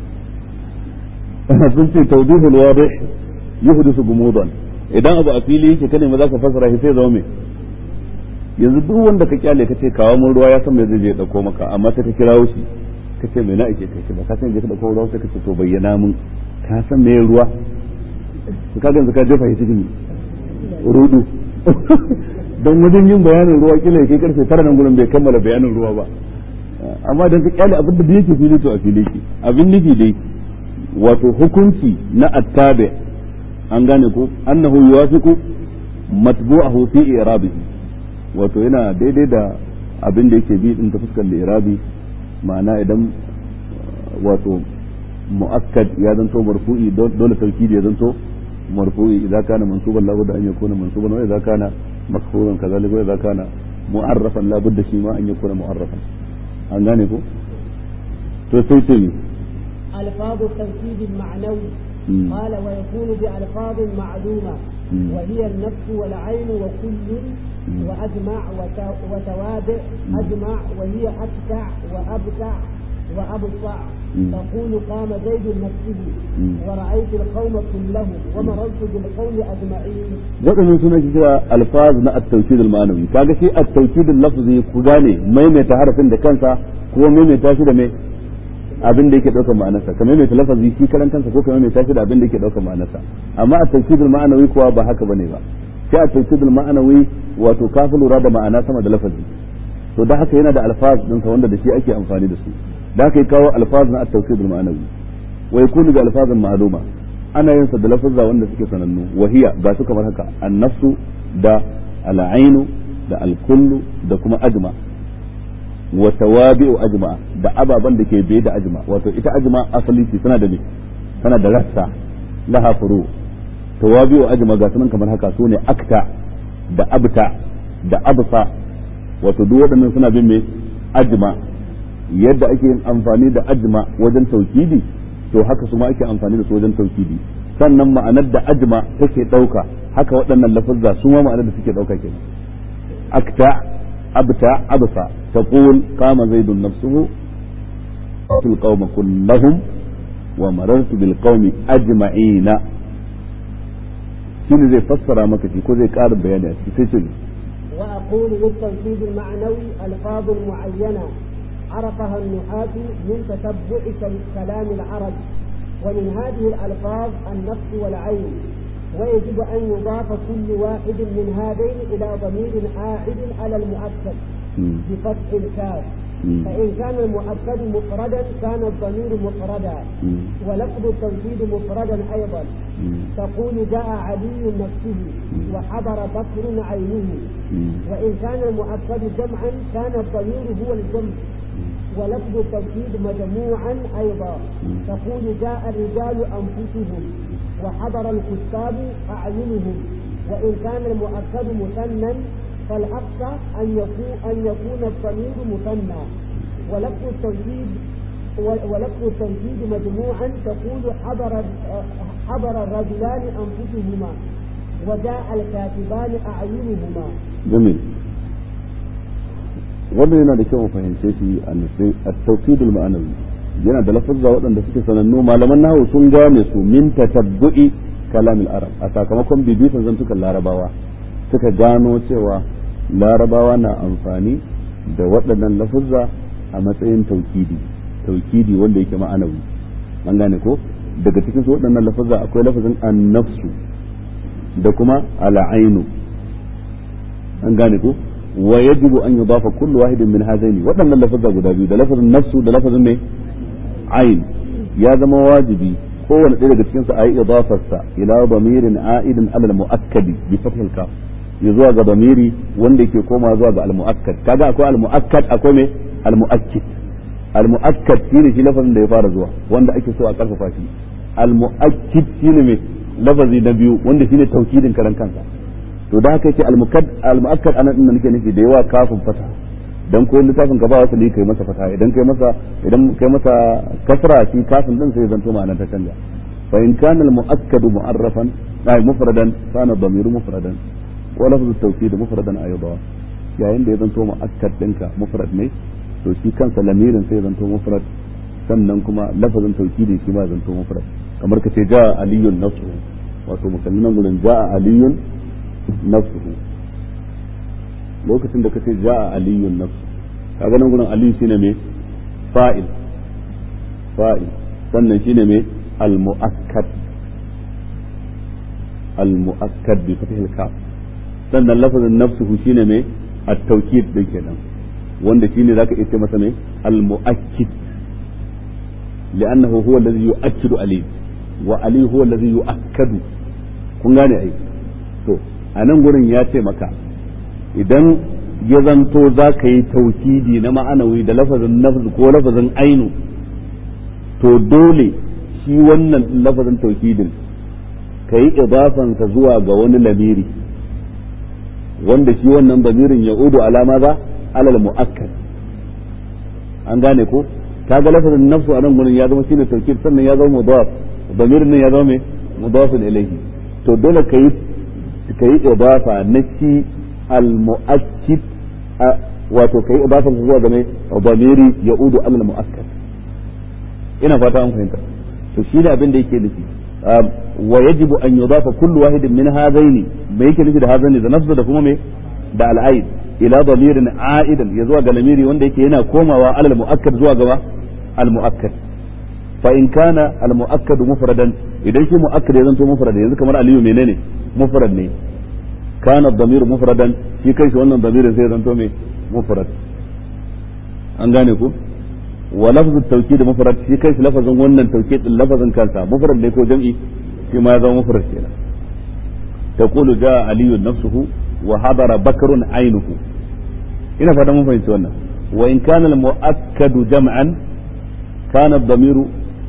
sun ce tawdihul wadih yuhdisu gumudan idan abu a fili yake kane ma zaka fasara shi sai zama me yanzu duk wanda ka kyale ka ce kawo mun ruwa ya san me zai je ya dauko maka amma sai ka kirawo shi ka ce me na ake kai ba ka san je ka dauko ruwa sai ka ce to bayyana mun ka san me ruwa to ka yanzu ka jefa shi cikin rudu don wajen yin bayanin ruwa kila ya kai karfe tara nan gurin bai kammala bayanin ruwa ba amma dan ka kyale abin da yake fili to a fili ke abin nufi dai wato hukunci na attabi an gane ko annahu yuwafiqu matbu'ahu fi i'rabihi wato yana daidai da abin da yake bi din ta fuskar irabi ma'ana idan wato mu'akkad ya zanto marfu'i dole tawkidi ya zanto marfu'i idan kana mansuban labudda an yakuna mansuban wa idan kana makfuran kazalika wa idan kana mu'arrafan labudda shi ma an yakuna mu'arrafan an gane ko to sai ce ni ألفاظ التوكيد المعنوي قال ويكون بألفاظ معلومة وهي النفس والعين وكل وأجمع وتوابع أجمع وهي أبتع وأبتع وأبطع تقول قام زيد نفسه ورأيت القوم كلهم ومررت بالقوم أجمعين waɗannan suna kira alfaz na at-tawkid al-ma'anawi kaga shi at-tawkid al-lafzi ku gane maimaita harafin da kansa ko maimaita shi da mai abin da yake daukar ma'anarsa ka maimaita lafazi shi karan kansa ko ka maimaita shi da abin da yake daukar ma'anarsa amma at-tawkid al-ma'anawi kuwa ba haka bane ba shi at-tawkid al-ma'anawi wato ka fi lura da ma'ana sama da lafazi to da haka yana da alfaz din sa wanda da shi ake amfani da su da haka ya kawo alfaz na at-tawkid al-ma'anawi wa yakunu bi alfazin ma'luma ana yin sa da lafazza wanda suke sanannu wahiya ga su kamar haka an-nafsu da al-ainu da al-kullu da kuma ajma wa tawabi'u ajma da ababan da ke biye da ajma wato ita ajma asali ce tana da me tana da rassa laha furu tawabi'u ajma ga sunan kamar haka sune akta da abta da absa wato duk waɗannan suna bin me ajma yadda ake yin amfani da ajma wajen taukidi to haka su ma ake amfani da su wajen taukidi sannan ma'anar da ajma take ɗauka haka waɗannan lafazza su ma ma'anar da suke ɗauka kenan akta abta absa taqul qama zaidun nafsuhu fil qaum kullahum wa marartu bil qaumi ajma'ina shine zai fassara maka shi ko zai ƙara bayani a cikin sai ce وأقول للتوكيد المعنوي ألفاظ معينة عرفها النحاة من تتبع كلام العرب ومن هذه الألفاظ النفس والعين ويجب أن يضاف كل واحد من هذين إلى ضمير عائد على المؤكد بفتح الكاف فإن كان المؤكد مفردا كان الضمير مفردا ولفظ التوكيد مفردا أيضا تقول جاء علي نفسه وحضر بكر عينه وإن كان المؤكد جمعا كان الضمير هو الجمع ولفظ التوكيد مجموعا أيضا تقول جاء الرجال أنفسهم وحضر الكتاب أعينهم وإن كان المؤكد مثنى فالأقصى أن يكون أن يكون الضمير مثنى ولفظ التوكيد ولفظ التوكيد مجموعا تقول حضر حضر الرجلان أنفسهما وجاء الكاتبان أعينهما. جميل. wannan yana da kyau mu fahimce shi a tawkidul ma'anawi yana da lafazza waɗanda suke sanannu malaman nahawu sun gane su min tatabbu'i kalamil arab a sakamakon bibitan zantukan larabawa suka gano cewa larabawa na amfani da waɗannan lafazza a matsayin taukidi taukidi wanda yake ma'anawi an gane ko daga cikin su waɗannan lafazza akwai lafazin annafsu da kuma al'ainu an gane ko wa yajibu an yudafa kullu wahidin min hadaini waɗannan lafazza guda biyu da lafazin nafsu da lafazin ne ain ya zama wajibi kowane ɗaya daga cikin su ayi idafarsa ila damirin a'idin alal muakkadi bi fathil kaf ya zuwa ga damiri wanda yake koma zuwa ga al muakkad kaga akwai al muakkad akwai me al muakkid al muakkad shine shi lafazin da ya fara zuwa wanda ake so a karfafa shi al muakkid shine me lafazi na biyu wanda shine taukidin karan kansa to da haka yake al-mukadd al-muakkad anan din nake nufi da yawa kafin fata dan ko littafin ka ba wasu ne kai masa fata idan kai masa idan kai masa kasra shi kafin din sai zanto ma'anar ta canja fa in kana al-muakkad mu'arrafan ay mufradan kana dhamiru mufradan wa lafzu at-tawkid mufradan ayda yayin da ya zanto muakkad dinka mufrad ne to shi kansa lamirin sai zanto mufrad sannan kuma lafazin tawkidi shi ma zanto mufrad kamar ka ce ja aliyun nafsu wato mukalliman gurin ja aliyun nafsuhu lokacin da kace ja'a aliyun nafsu kaga nan gurin aliyu shine me fa'il fa'il sannan shine me al muakkad al muakkad bi fathil kaf sannan lafazin nafsuhu shine mai at-tawkid din kenan wanda shine zaka iya ce masa mai al-mu'akkid li'annahu huwa alladhi yu'akkidu ali wa ali huwa alladhi yu'akkadu kun gane ai to a nan gurin ya ce maka idan ya zanto za ka yi taukidi na ma'anawi da lafazin nafs ko lafazin ainu to dole shi wannan lafazin taukidin ka yi idafansa zuwa ga wani lamiri wanda shi wannan bamirin ya udu alama za alal mu'akkad an gane ko kaga lafazin nafsu a nan gurin ya zama shine taukid sannan ya zama mudaf bamirin nan ya zama mai mudafin ilayhi to dole ka yi ka yi idafa na shi al-mu'akkid wato ka yi idafa zuwa ga mai bamiri ya udu alal mu'akkad ina fata an fahimta to shi ne abin da yake nufi wa yajibu an yudafa kullu wahidin min hadaini me yake nufi da hadaini da nafsu da kuma me da al'aid ila damirin a'idan ya zuwa ga lamiri wanda yake yana komawa alal mu'akkad zuwa gaba al mu'akkad fa in kana al mu'akkad mufradan idan shi mu'akkad ya zanto mufrad yanzu kamar aliyu menene mufrad ne kana damir mufradan shi kai shi wannan damirin sai ya zanto me mufrad an gane ku wa lafzu tawkid mufrad shi kai shi lafazin wannan tawkid din lafazin kansa mufrad ne ko jam'i shi ma ya zama mufrad kenan taqulu jaa aliyu nafsuhu wa hadara bakrun ainuhu ina fata mun fahimci wannan wa in kana al muakkadu jam'an kana ad-damiru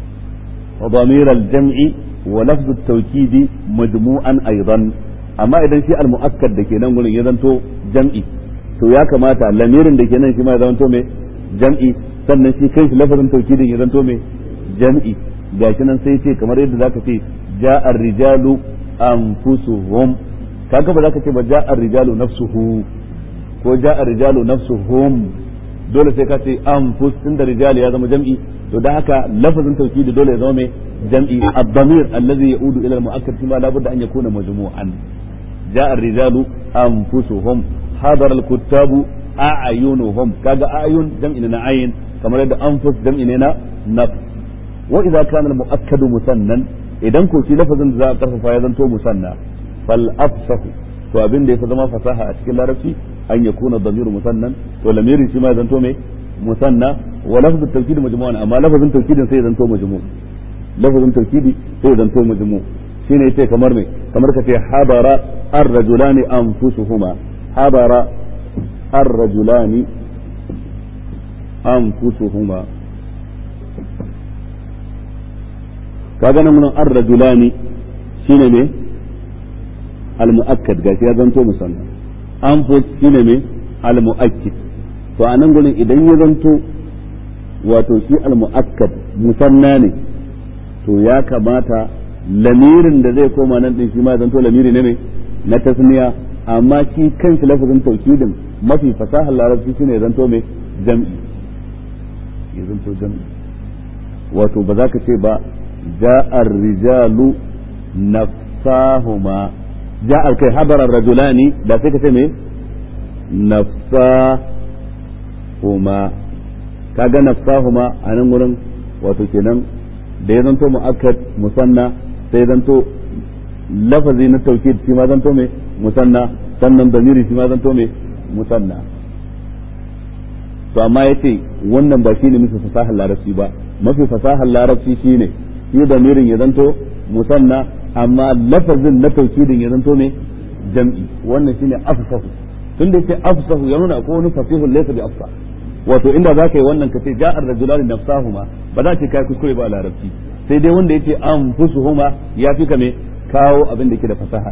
ضمير الجمع ولفظ التوكيد مجموعا ايضا amma idan shi al-mu'akkad da ke nan gurin ya zanto jam'i to ya kamata lamirin da ke nan shi ma ya zanto mai jam'i sannan shi kai shi lafazin taukidin ya zanto mai jam'i gashi nan sai ce kamar yadda zaka ce ja'ar rijalu anfusuhum kaga ba zaka ce ba ja'ar rijalu nafsuhu ko ja'ar rijalu nafsuhum dole sai ka ce anfus tunda rijal ya zama jam'i to da haka lafazin taukidi dole ya zama mai jam'i ad-damir alladhi yaudu ila al-mu'akkad kima la budda an yakuna majmu'an ja'a ar-rijalu anfusuhum hadara al-kuttabu a'yunuhum kaga a'yun jam'i na ayin kamar yadda anfus jam'i ne na nafs wa idza kana al-mu'akkad musannan idan ko shi lafazin da za a karfafa ya zanto musanna fal afsahu to abin da yafi zama fasaha a cikin larabci an yakuna damiru musannan to lamirin shi ma ya zanto mai musanna wa lafzul tawkid majmu'an amma lafazin tawkidin sai ya zanto majmu' lafazin tawkidi sai ya zanto majmu' shine yace kamar me kamar kace habara ar-rajulani anfusuhuma habara ar-rajulani anfusuhuma kaga nan mun ar-rajulani shine me al-mu'akkad gashi ya zanto musanna anfus shine me al-mu'akkid to a nan gurin idan ya zanto wato shi al-mu'akkad musanna ne to ya kamata lamirin da zai koma nan din shi ma zanto lamiri ne ne na tasniya amma shi kanshi lafazin taukidin mafi fasahar larabci shine ya zanto mai jam'i ya zanto jam'i wato ba za ka ce ba ja'ar rijalu nafsahuma ja'ar kai habarar rajulani da sai ka ce me nafsa huma kaga nafsahuma a nan gurin wato kenan da ya zanto mu'akkad musanna sai ya zanto lafazi na taukid shi ma zanto mai musanna sannan damiri shi ma zanto mai musanna to amma yace wannan ba shine mafi fasahar larabci ba mafi fasahar larabci shine shi damirin ya zanto musanna amma lafazin na taukidin ya zanto mai jam'i wannan shine afsahu tunda yace afsahu ya nuna ko wani fasihun laysa bi afsah wato inda za ka yi wannan ka ce ja'ar rajulani nafsahuma ba za ce kai kuskure ba a larabci sai dai wanda yace anfusuhuma ya fi ka me kawo abin da ke da fasaha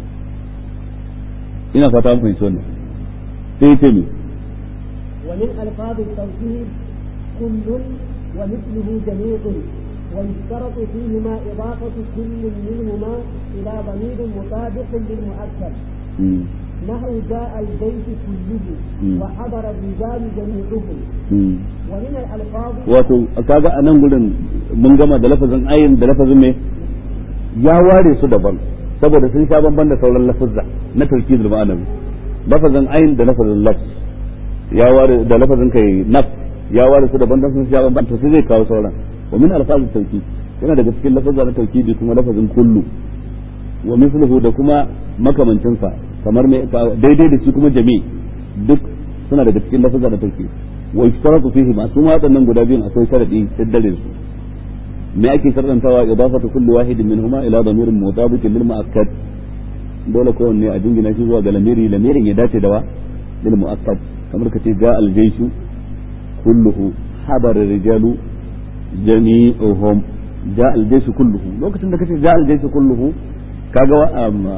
ina fata an fahimci wannan sai yace me ومن ألفاظ التوكيد كل ومثله جميع ويشترط فيهما إضافة كل منهما إلى ضمير مطابق للمؤكد نحو جاء البيت كله وحضر الرجال جميعهم ومن الألفاظ wato kaga a nan gurin mun gama da lafazin ayin da lafazin me ya ware su daban saboda sun sha bamban da sauran lafazza na tawkidul ma'anawi lafazin ayin da lafazin lafz ya ware da lafazin kai naf ya ware su daban dan sun sha bamban to sai zai kawo sauran wa min alfazit tawkid yana daga cikin lafazza na tawkidi kuma lafazin kullu wa mithluhu da kuma makamancin sa kamar me daidai da shi kuma jami duk suna daga cikin lafazan da take wa ishtaratu fihi ma kuma waɗannan guda biyun akwai sharadi daddare su me ake sharɗantawa idafatu kulli wahidin minhuma ila damirin mutabiqin lil mu'akkad dole kowanne a jingina shi zuwa ga lamiri lamirin ya dace da wa lil mu'akkad kamar kace ga al jayshu kulluhu habar rijalu jami'uhum ja al jayshu kulluhu lokacin da kace ja al jayshu kulluhu kaga wa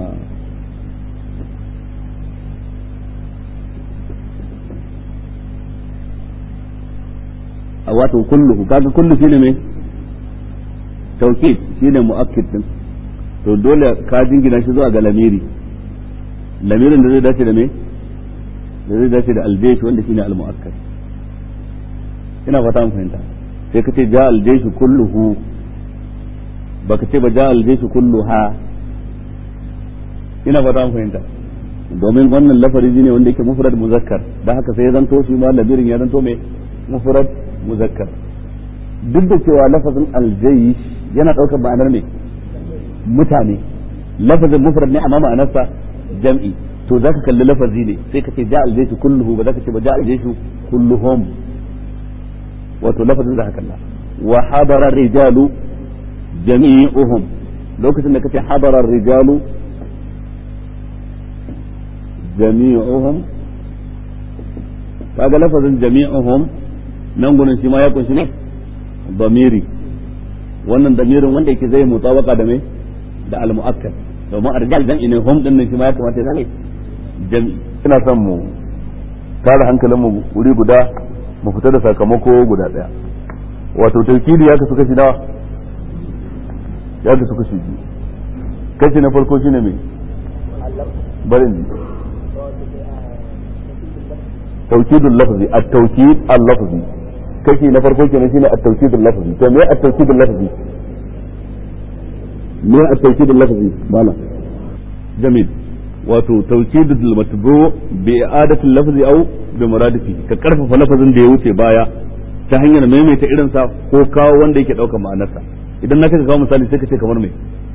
wato kulluhu kaga kullu shine me tawkid shine muakkid din to dole ka jingina shi zuwa ga lamiri lamirin da zai dace da me da zai dace da aljaysh wanda shine almuakkad ina fata mun fahimta sai ka ce ja aljaysh kulluhu baka ce ba ja aljaysh kulluha ina fata mun fahimta domin wannan lafari ne wanda yake mufrad muzakkar da haka sai ya zanto shi ma lamirin ya zanto me mufrad muzakkar duk da cewa lafazin aljayish yana ɗaukar ma'anar ne mutane lafazin mufrad ne amma ma'anarsa jam'i to zaka kalli lafazi ne sai ka ce ja aljayshu kulluhu ba zaka ce ba ja aljayshu kulluhum wato lafazin zaka kalla wa hadara rijalu jami'uhum lokacin da kace hadara rijalu jami'uhum kaga lafazin jami'uhum nan gurin shi ma ya kunshi ne damiri wannan damirin wanda yake zai mutabaka da me da al-mu'akkad domin arjal jam'i ne hum din nan shi ma ya kamata ya zame jam'i ina son mu tara hankalin mu wuri guda mu fita da sakamako guda daya wato tawkili ya kasu kashi nawa ya kasu kashi biyu kashi na farko shine me barin tawkidul lafzi at-tawkid al-lafzi kashi na farko kenan shine at-tawkidul lafzi to me at-tawkidul lafzi me at-tawkidul lafzi mala jamil wato tawkidul matbu bi i'adatil lafzi aw bi muradifi ka karfafa lafazin da ya wuce baya ta hanyar maimaita irin sa ko kawo wanda yake daukar ma'anarsa idan na kawo misali sai ka ce kamar me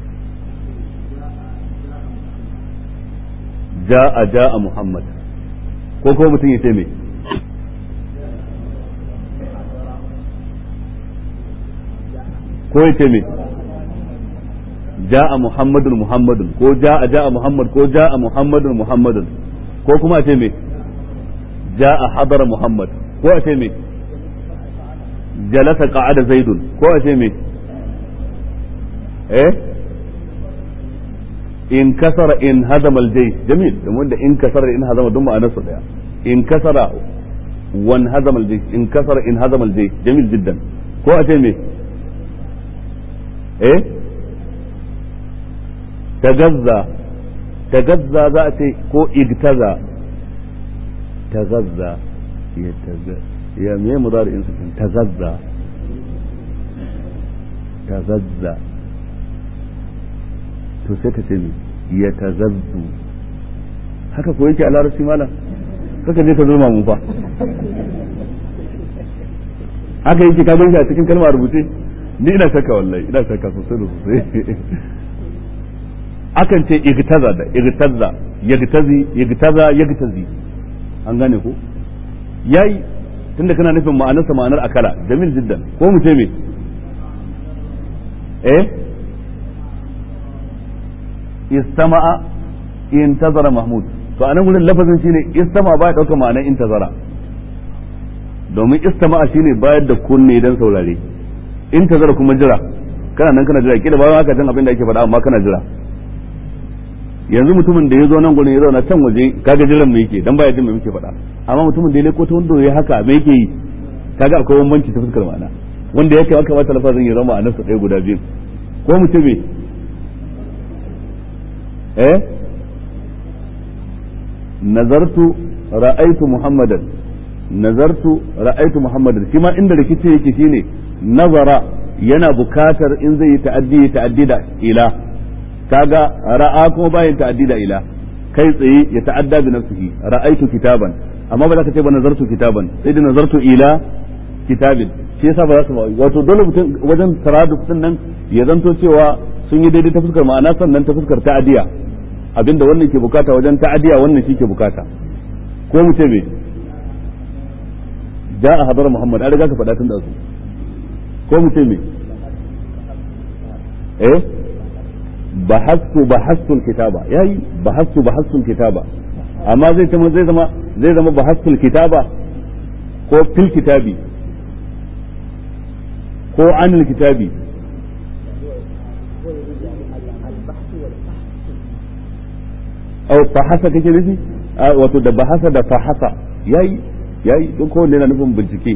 ja'a ja'a muhammad ko ko mutum ya ce me ko ya ce me ja'a muhammadun muhammadun ko ja'a ja'a muhammad ko ja'a muhammadun muhammadun ko kuma a ce me ja'a hadara muhammad ko a ce me jalasa qa'ada zaidun ko a ce me eh in kasara in hazama aljaysh jamil domin da in kasara in hazama duk ma'anar su daya in kasara wan hazama aljaysh in kasara in hazama aljaysh jamil jiddan ko a ce me eh tagazza tagazza za a ce ko igtaza tagazza ya taga ya me mudari in sakin tagazza tagazza to sai ka ce me ya tazazzu haka ko yake a larabci malam kaka je ka zo mu fa haka yake ka ganshi a cikin kalmar rubuce ni ina shakka wallahi ina shakka sosai da sosai akan ce igtaza da igtaza yagtazi yagtaza yagtazi an gane ko yayi tunda kana nufin ma'anarsa ma'anar akala jamil jiddan ko mu ce me eh istama'a intazara mahmud to anan gurin lafazin shine istama ba ya dauka ma'anar intazara domin istama'a shine bayar da kunne dan saurare intazara kuma jira kana nan kana jira kila ba haka jan abin da ake faɗa amma kana jira yanzu mutumin da ya zo nan gurin ya zauna can waje kaga jiran mu yake dan baya jin me muke faɗa amma mutumin da ya leko ta wanda ya haka me yake yi kaga akwai bambanci ta fuskar ma'ana wanda yake aka bata lafazin ya zama ma'anarsa ɗaya guda biyu ko mutum me eh nazartu ra'aitu muhammadan nazartu ra'aitu muhammadan shi ma inda rikici yake shine nazara yana bukatar in zai yi ta'addi ta'addi da ila kaga ra'a kuma bayan ta'addi da ila kai tsaye ya ta'adda bi nafsihi ra'aitu kitaban amma ba za ka ce ba nazartu kitaban sai da nazartu ila kitabin shi yasa ba za su wato dole mutum wajen taraduf din nan ya zanto cewa sun yi daidai ta fuskar ma'ana sannan ta fuskar ta'adiya abinda wannan ke bukata wajen ta'adiya wannan shi ke bukata ko mu ce me ja'a hadar muhammad an riga ka faɗa tun da su ko mu ce me eh bahastu bahastu kitaba yayi bahastu bahastu kitaba amma zai zama zai zama zai zama bahastu kitaba ko fil kitabi ko anil kitabi au fahasa kake nufi wato da bahasa da fahasa yayi yayi don kowanne yana nufin bincike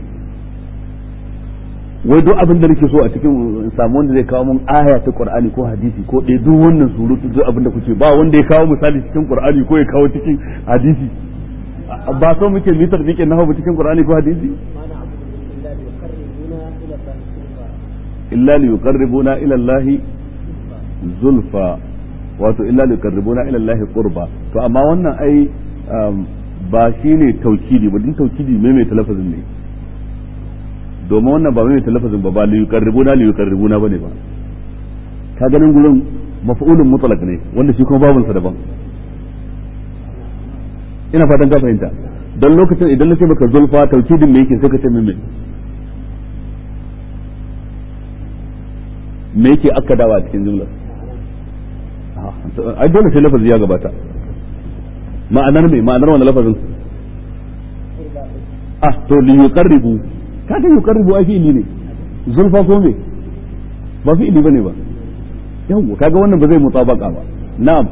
wai duk abin da nake so a cikin samu wanda zai kawo mun aya ta qur'ani ko hadisi ko dai duk wannan surutu duk abin da kuke ba wanda ya kawo misali cikin qur'ani ko ya kawo cikin hadisi ba so muke mitar dike na cikin qur'ani ko hadisi illa li yuqarribuna ila allahi zulfa wato illa li yuqarribuna ila allahi qurba to amma wannan ai ba shine taukidi ba din taukidi mai mai talafazin ne domin wannan ba mai talafazin ba ba li yuqarribuna li yuqarribuna bane ba ka ganin gurin maf'ulun mutlaq ne wanda shi kuma babunsa daban ina fatan ka fahimta don lokacin idan na ce maka zulfa taukidin me yake sai ka ce min me me yake akkadawa a cikin jumlar ai dole sai lafazi ya gabata ma'anar me ma'anar wani lafazin ah to li yuqarribu kaga yuqarribu ai fi'ili ne zulfa ko me ba fi'ili bane ba yawa kaga wannan ba zai mutabaka ba na'am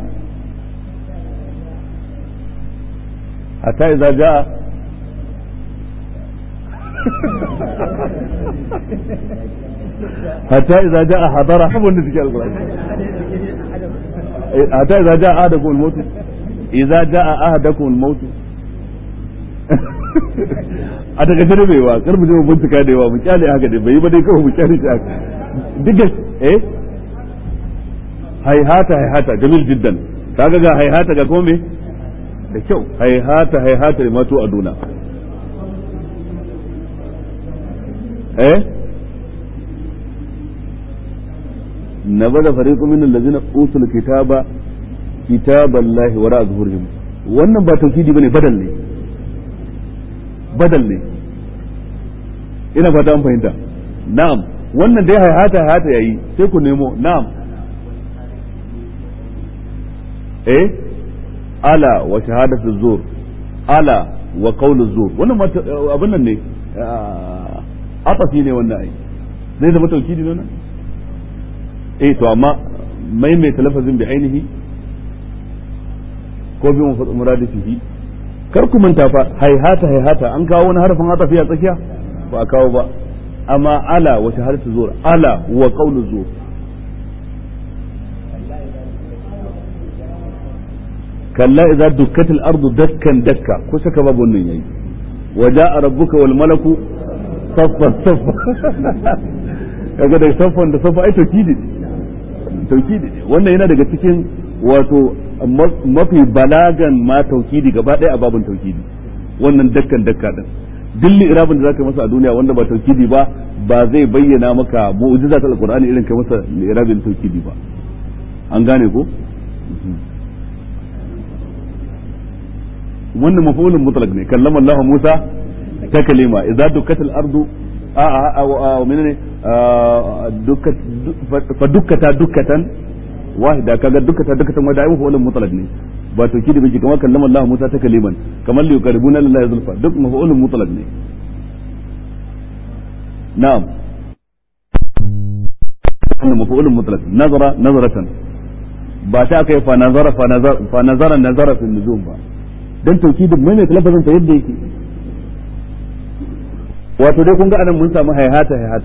hatta idza jaa hatta idza jaa hadara abun da suke alqur'ani hatta idza jaa ahadakum al-maut idza jaa ahadakum al-maut a daga jere bai wa kar mu je mu bincika da yawa mu kyale haka dai bai ba dai kawai mu kyale shi haka duka eh haihata haihata jamil jiddan kaga ga haihata ga kuma me da kyau haihata haihata mato a duna eh نبذ فريق من الذين اوتوا الكتاب كتاب الله وراء ظهورهم wannan ba tauhidi bane badal ne badal ne ina fata an fahimta na'am wannan dai hayata hayata yayi sai ku nemo na'am eh ala wa shahadatu zur ala wa qawlu zur wannan abin nan ne afafi ne wannan ai zai zama tauhidi ne nan eh to amma maimaita lafazin bi ainihi ko bi muradifihi kar ku manta fa haihata haihata an kawo wani harfin hatafi a tsakiya ba a kawo ba amma ala wa shahadatu zur ala wa qawlu zur kalla idza dukkatil ardu dakkan dakka ko saka babu wannan yayi wa jaa rabbuka wal malaku saffan saffa kaga da saffan da saffa ai tauhidi tauhidi wannan yana daga cikin wato mafi balagan ma tauhidi gaba ɗaya a babin tauhidi wannan dakkan dakka din duk irabin da zaka masa a duniya wanda ba tauhidi ba ba zai bayyana maka mu'jiza ta alqur'ani irin kai masa irabin tauhidi ba an gane ko wannan mafulun mutlaq ne kallama Allah Musa ta kalima idza dukkatil ardu a a a menene dukkat fa dukkata dukkatan wahida kaga dukkata dukkatan wanda ayi mafulun mutlaq ne ba to kidi biki kamar kallama Allah Musa ta kaliman kamar li yuqaribuna lillahi zulfa duk mafulun mutlaq ne na'am wannan mafulun mutlaq nazara nazaratan ba ta kai fa nazara fa nazara fa nazara nazara fi nujum ba dan taukidin mai ne lafazin sa yadda yake wato dai kun ga anan mun samu hayhata hayhata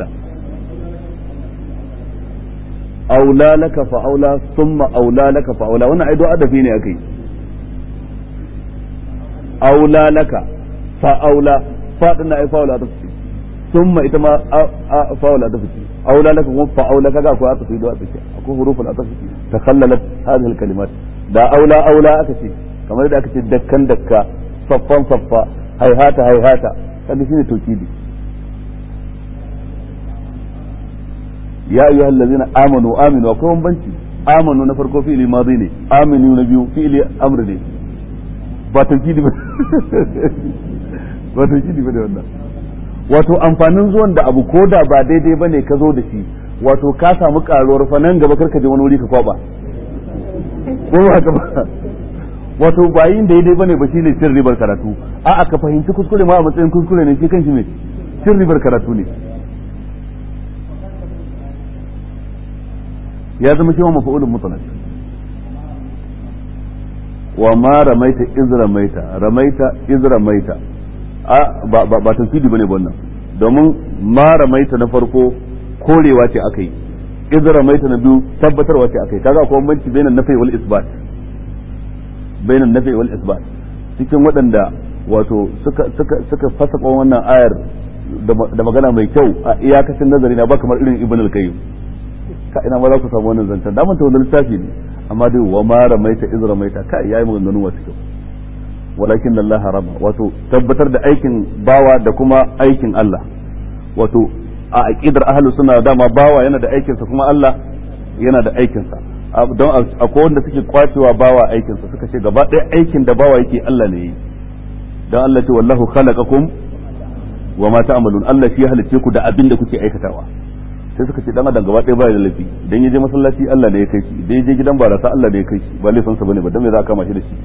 aula laka fa aula thumma aula laka fa aula wannan aido adafi ne akai aula laka fa aula fa dinna ai fa aula ta fi thumma ita ma fa aula ta fi aula laka kuma fa aula kaga akwai ata fi do ata fi akwai huruful ata fi takhallalat hadhihi al-kalimat da aula aula aka ce kamar da aka ce dakkan dakka saffan saffa haihata haihata kaga shine tauhidi ya ayyuhal ladzina amanu aminu akwai bambanci amanu na farko fi'ili madi ne aminu na biyu fi'ili amr ne ba tawkidi ba ba tawkidi ba da wannan wato amfanin zuwan da abu ko da ba daidai bane ka zo da shi wato ka samu karuwar fa nan gaba karka je wani wuri ka kwaba ko ba haka ba wato ba yin daidai bane ba shine cin ribar karatu a'a ka fahimci kuskure ma a matsayin kuskure ne shi kanshi me cin ribar karatu ne ya zama shi wa mafa'ulun mutlaq wa ma ramaita iz ramaita ramaita iz ramaita a ba ba ba tafsiri bane wannan domin ma ramaita na farko korewa ce akai iz ramaita na biyu tabbatarwa ce akai kaga akwai bambanci bainan nafi wal isbat bainan nafi wal isbat cikin waɗanda wato suka suka suka fasa wannan ayar da magana mai kyau a iyakacin nazari na ba kamar irin ibn al-qayyim ka ina ma za ku samu wannan zancen da manta wannan littafi ne amma dai wa ma ramaita iz ramaita ka yayi maganganu wasu kyau walakin Allah rama wato tabbatar da aikin bawa da kuma aikin Allah wato a aqidar ahlus sunna dama bawa yana da aikinsa kuma Allah yana da aikinsa don akwai wanda suke kwacewa bawa aikinsa suka ce gaba ɗaya aikin da bawa yake Allah ne yi don Allah ce wallahu khalaqakum wa ma ta'malun Allah shi ya halicce ku da abin da kuke aikatawa sai suka ce dan adam gaba ɗaya baya da laifi idan ya je masallaci Allah ne ya kai shi idan ya je gidan barasa Allah ne ya kai shi ba laifin sa bane ba dan me za a kama shi da shi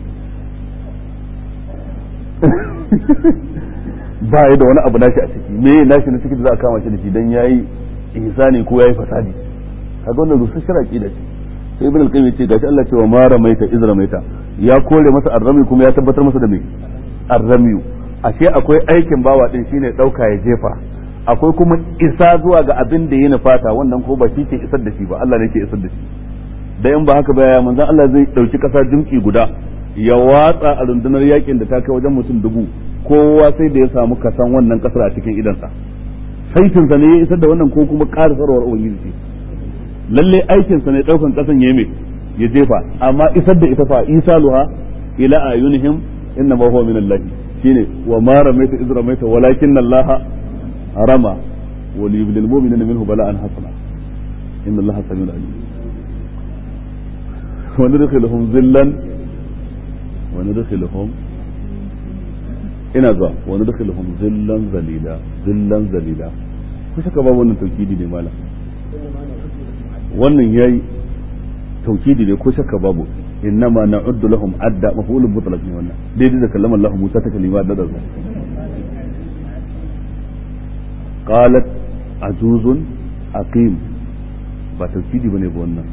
ba ya da wani abu nashi a ciki me nashi na ciki da za a kama shi da shi dan yayi ihsani ko yayi fasadi kaga wannan rusasshen aqida ce sai ibn al-qayyim ya ce gashi Allah ce wa ma ramaita iz ramaita ya kore masa arrami kuma ya tabbatar masa da me arramiyu ashe akwai aikin bawa din shine dauka ya jefa akwai kuma isa zuwa ga abin da ya nufata wannan ko ba shi ke isar da shi ba Allah ne ke isar da shi da in ba haka ba ya manzon Allah zai dauki kasa jimki guda ya watsa a rundunar yakin da ta kai wajen mutum dubu kowa sai da ya samu kasan wannan kasar a cikin idansa saitin sa ne ya isar da wannan ko kuma ƙara sarwar ubangiji ce lalle aikin sa ne daukan kasan ya me ya jefa amma isar da ita fa isaluha ila ayunihim inna ma huwa min Allah shine wa ma ramaita iz ramaita walakin Allah rama wa liyublil mu'minina minhu bala'an hasana inna Allah samiul alim wa nudkhiluhum zillan wa nudkhiluhum ina zuwa wa nudkhiluhum zillan zalila zillan zalila ku saka ba wannan taukidi ne malam wannan yayi taukidi ne ko shakka babu innama na'uddu lahum adda maf'ulun mutlaq ne wannan daidai da kallama Allah Musa ta kalima da da qalat azuzun aqim ba taukidi bane ba wannan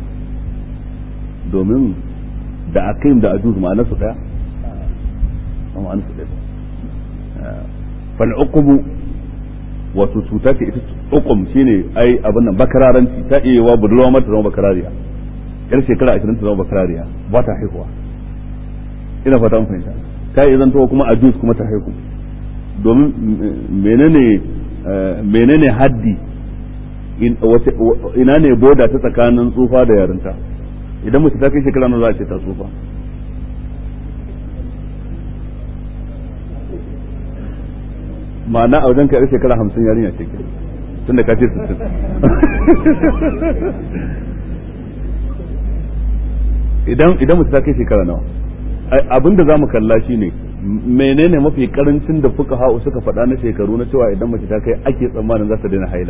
domin da aqim da azuz ma'ana su daya ma'ana su daya fal uqubu wato cuta ce ita uqum shine ai abin nan bakararanci ta iya wa budurwa mata zama bakarariya yar shekara ashirin ta zama bakarariya ba ta haihuwa ina fata mun fahimta ta iya zanto kuma ajus kuma ta haihu domin menene menene haddi ina ne boda ta tsakanin tsufa da yarinta idan mace ta kai shekara nawa za a ce ta tsufa ma'ana a wajen ka yar shekara hamsin yarinya ce ke tunda ka ce sittin idan idan mutum ta kai shekara nawa abinda za mu kalla shi ne menene mafi karancin da fuka ha'u suka faɗa na shekaru na cewa idan mace ta kai ake tsammanin za ta daina haila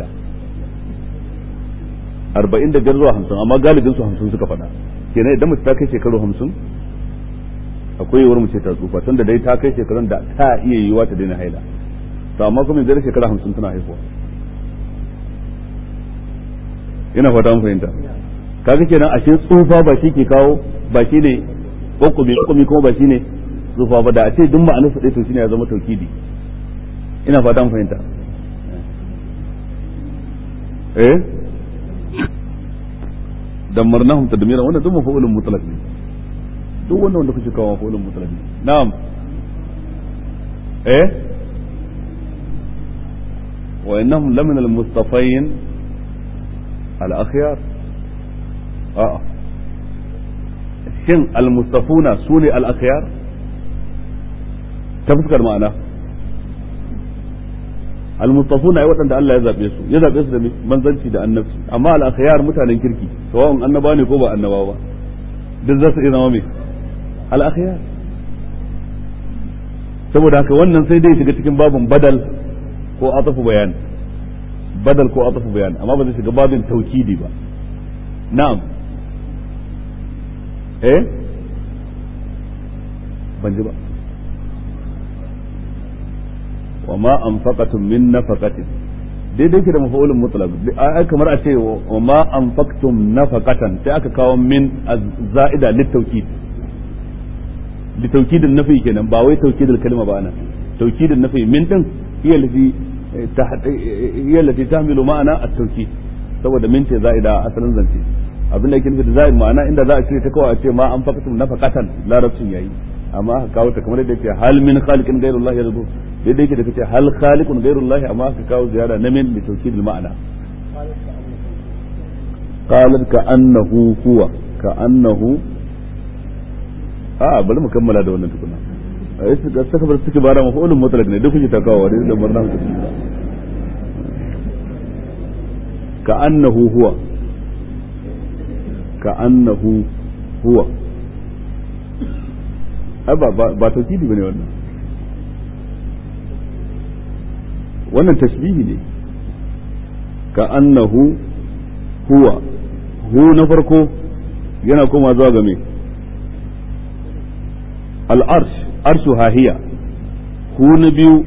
arba'in da biyar zuwa hamsin amma galibin su hamsin suka faɗa kenan idan mace ta kai shekaru hamsin akwai yiwuwar mace ta tsufa tunda dai ta kai shekarun da ta iya yiwuwa ta daina haila to amma kuma yanzu shekara hamsin tana haihuwa ina fata mun fahimta kaga kenan ashe tsufa ba shi ke kawo ba shi ne hukumi hukumi kuma ba shi ne tsufa ba da a ce duk ma'anar su to shine ya zama taukidi ina fata mun fahimta eh dammarnahum tadmira wannan duk mafa'ulun mutlaq ne duk wannan wanda kuke kawo mafa'ulun mutlaq ne na'am eh وإنهم لمن المصطفين الأخيار آه shin almustafuna su ne al'akhyar ta fuskar ma'ana almustafuna ai waɗanda Allah ya zaɓe su ya zaɓe su da manzanci da annabci amma al'akhyar mutanen kirki sawa'un annaba ne ko ba annaba ba duk za su iya zama mai al-akhyar saboda haka wannan sai dai shiga cikin babin badal ko atafu bayan badal ko atafu bayan amma ba zai shiga babin taukidi ba na'am eh ban ji ba wa ma anfaqatum min nafaqatin daidai ke da mafa'ulun mutlaq ai kamar a ce wa ma anfaqtum nafaqatan sai aka kawo min za'ida litawkid litawkidin nafi kenan ba wai tawkidul kalma ba ana tawkidin nafi min din hiya lati hiya lati tahmilu ma'ana at-tawkid saboda min ce za'ida asalin zance abin da yake nufi da za'id ma'ana inda za a ce ta kawai a ce ma anfaqtum nafaqatan larabcin yayi amma aka kawo ta kamar yadda yake hal min khaliqin ghayrullahi yarzu daidai yake da kace hal khaliqun ghayrullahi amma aka kawo ziyara na min li tawkid al ma'ana qalat ka annahu huwa ka annahu a bari mu kammala da wannan tukuna a yi suka saka bar suke bara mafa'ulun mutlaq ne duk kuke ta kawo da barna ku ka annahu huwa ka annahu huwa ba ba tauhidi bane wannan wannan tashbihi ne ka annahu huwa hu na farko yana koma zuwa ga me al-arsh arshu hahiya hu na biyu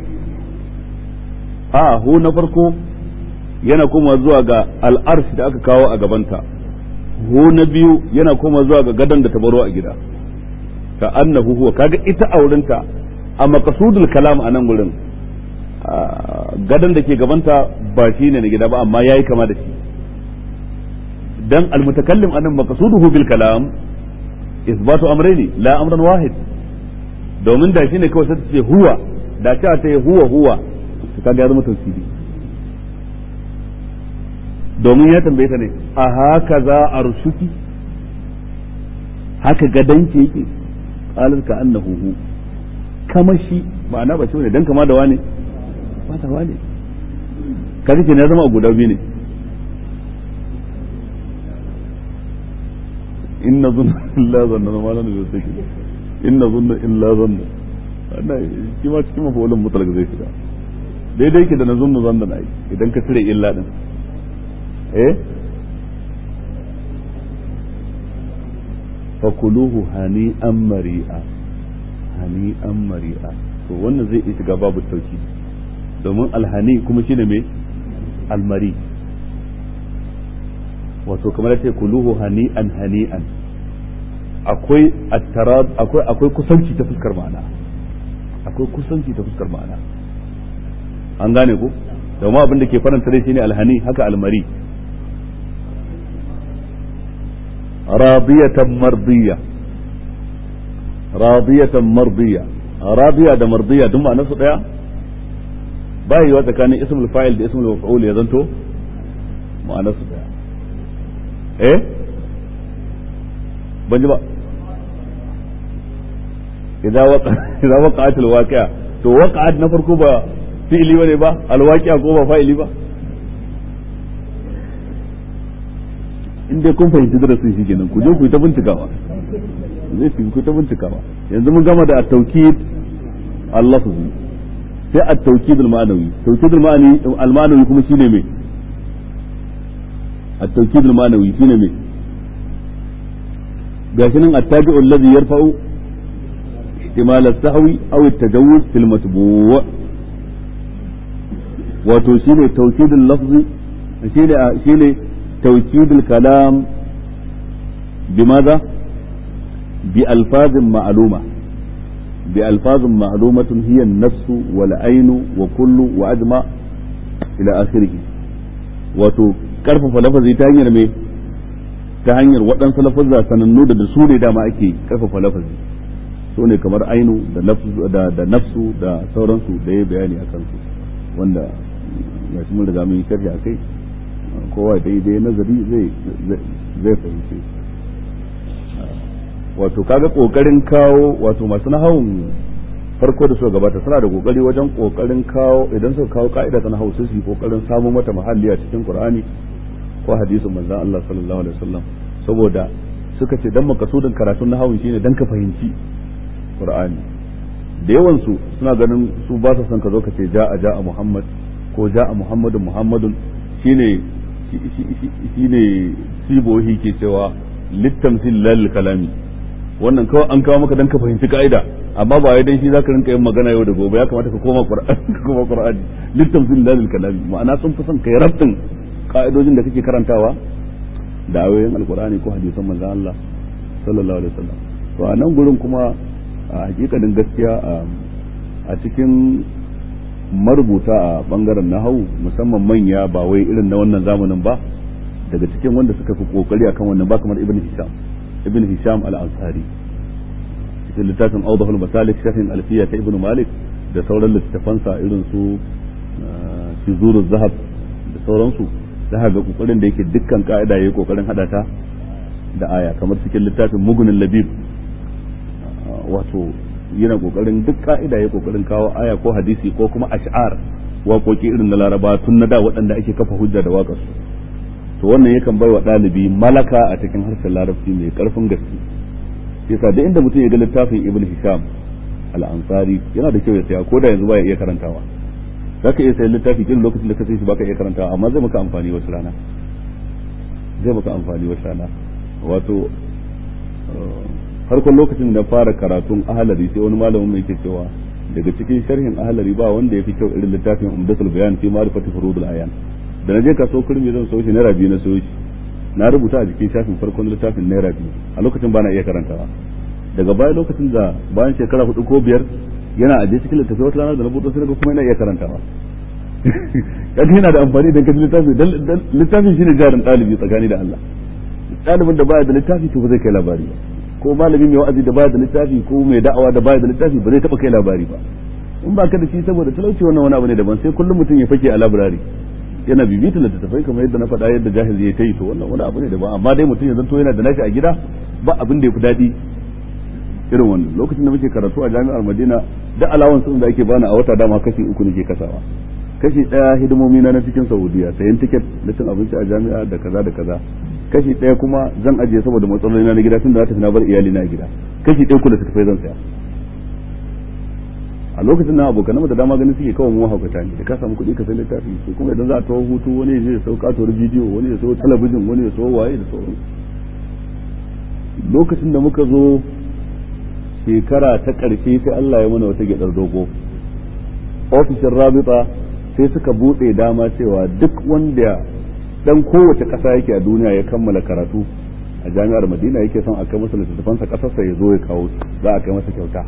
a hu na farko yana koma zuwa ga al-arsh da aka kawo a gabanta hu na biyu yana koma zuwa ga gadon da ta baro a gida ka annahu huwa kaga ita aurinta a maqsudul kalam a nan gurin gadon da ke gabanta ba shi ne na gida ba amma yayi kama da shi dan almutakallim anan maqsuduhu bil kalam isbatu amrayni la amran wahid domin da shine kawai sai ce huwa da ta ta huwa huwa to kaga ya zama tafsiri domin ya tambaye ta ne a haka za arshuki haka gadanki yake qalat ka annahu hu kama shi ma'ana ba shi ne dan kama da wane ba ta wane kaga ke na zama guda biyu ne inna zunna illa zanna ma lan yusaki inna zunna illa zanna wannan shi ma cikin mafulun mutlaq zai shiga daidai ke da na zunnu zanna na idan ka cire illa din eh fakuluhu hani an mari'a hani an mari'a to wannan zai iya shiga babu tauki domin alhani kuma shine me almari wato kamar ce kuluhu hani an hani an akwai attarab akwai akwai kusanci ta fuskar ma'ana akwai kusanci ta fuskar ma'ana an gane ko domin abin da ke faranta rai shine alhani haka almari راضية مرضية راضية مرضية راضية da mardiya duk ma'anar su daya ba yi wa tsakanin ismul fa'il da ismul maf'ul ya zanto ma'anar su daya eh ban ji ba idza waqa idza waqa'at al-waqi'a to waqa'at na farko ba fi'ili bane ba al-waqi'a ko ba fa'ili ba in dai kun fahimci darasin shi kenan ku je ku yi ta bincikawa zai fi ku ta bincikawa yanzu mun gama da at-tawkid al-lafzi sai at-tawkid al-ma'nawi tawkid al-ma'nawi al-ma'nawi kuma shine me at-tawkid al-ma'nawi shine me gashi nan at-tabi'u alladhi yarfa'u ihtimal as-sahwi aw at-tajawuz fil matbu' wato shine tawkid al-lafzi shine shine توكيد الكلام بماذا بألفاظ معلومة بألفاظ معلومة هي النفس والعين وكل وأجمع إلى آخره wato karfafa lafazi ta hanyar me ta hanyar waɗansu lafazza sanannu da su ne dama ake karfafa lafazi su ne kamar ainu da da nafsu da sauransu da ya bayani a kansu wanda ya mun riga mun yi sharhi a kai kowa daidai nazari zai zai fahimce wato kaga kokarin kawo wato masu nahawun farko da suka gabata suna da kokari wajen kokarin kawo idan suka kawo ka'ida ta nahawu sai su yi kokarin samu mata mahalli a cikin qur'ani ko hadisin manzon Allah sallallahu alaihi wasallam saboda suka ce dan makasudin karatun nahwu shine dan ka fahimci qur'ani da yawan su suna ganin su ba su son ka zo ka ce ja'a ja'a muhammad ko ja'a muhammadun muhammadun shine shine sibohi ke cewa littamsil lal kalami wannan kawai an kawo maka dan ka fahimci ka'ida amma ba wai dan shi zaka rinka yin magana yau da gobe ya kamata ka koma qur'ani ka koma qur'ani littamsil lal kalami ma'ana sun fi son kai rabtin ka'idojin da kake karantawa da ayoyin alqur'ani ko hadisan manzon Allah sallallahu alaihi wasallam to a nan gurin kuma a hakikanin gaskiya a cikin marubuta a bangaren nahawu musamman manya ba wai irin na wannan zamanin ba daga cikin wanda suka fi kokari akan wannan ba kamar ibn hisham ibn hisham al-ansari cikin littafin awdahul masalik shafin alfiya ta ibn malik da sauran littafansa irin su shizuruz zahab da sauransu za ga kokarin da yake dukkan ka'ida yayi kokarin hada ta da aya kamar cikin littafin mugunin labib wato yana kokarin duk ka'ida ya kokarin kawo aya ko hadisi ko kuma ash'ar waƙoƙi irin na laraba tun na da waɗanda ake kafa hujja da waƙar su to wannan yakan bai wa ɗalibi malaka a cikin harshen larabci mai ƙarfin gaske yasa da inda mutum ya ga littafin ibn hisham al-ansari yana da kyau ya saya ko da yanzu baya iya karantawa zaka iya sayan littafi kin lokacin da ka sai shi baka iya karantawa amma zai maka amfani wasu rana zai maka amfani wasu rana wato farkon lokacin da fara karatun ahalari sai wani malamin mai ke cewa daga cikin sharhin ahalari ba wanda ya fi kyau irin littafin umdatul bayan fi ma'rifati furudul ayan da na je kaso kurmi zan so shi naira biyu na so shi na rubuta a jikin shafin farkon littafin naira biyu a lokacin bana iya karantawa daga baya lokacin da bayan shekara hudu ko biyar yana aje cikin littafi wata rana da na buɗe sai kuma yana iya karantawa kaga yana da amfani da kaji littafi dan littafin shine jarin ɗalibi tsakani da Allah ɗalibin da baya da littafi to ba zai kai labari ba ko malami mai wa'azi da baya da littafi ko mai da'awa da baya da littafi ba zai taba kai labari ba in ba ka da shi saboda talauci wannan wani abu ne daban sai kullum mutum ya fake a labirari yana bibita littattafai kamar yadda na faɗa yadda jahil ya ta yi to wannan wani abu ne daban amma dai mutum ya zanto yana da nashi a gida ba abin da ya fi daɗi irin wannan lokacin da muke karatu a jami'ar madina da alawan sun da ake bani a wata dama kashi uku nake kasawa kashi ɗaya hidimomi na na cikin saudiya sayan tiket na cin abinci a jami'a da kaza da kaza kashi ɗaya kuma zan ajiye saboda matsaloli na gida tun da tafi na bar iyali na gida kashi ɗaya kula tafai zan saya a lokacin nan abokan da dama ganin suke kawai mu haukata ne da ka samu kuɗi ka sai littafi su kuma idan za a tawo hutu wani ya je ya sau katuwar bidiyo wani ya sau talabijin wani ya sau waye da sauran lokacin da muka zo shekara ta ƙarshe sai Allah ya mana wata gyaɗar dogo ofishin rabita sai suka buɗe dama cewa duk wanda dan kowace ƙasa yake a duniya ya kammala karatu a jami'ar madina yake son a kai masa littattafansa ƙasarsa ya zo ya kawo za a kai masa kyauta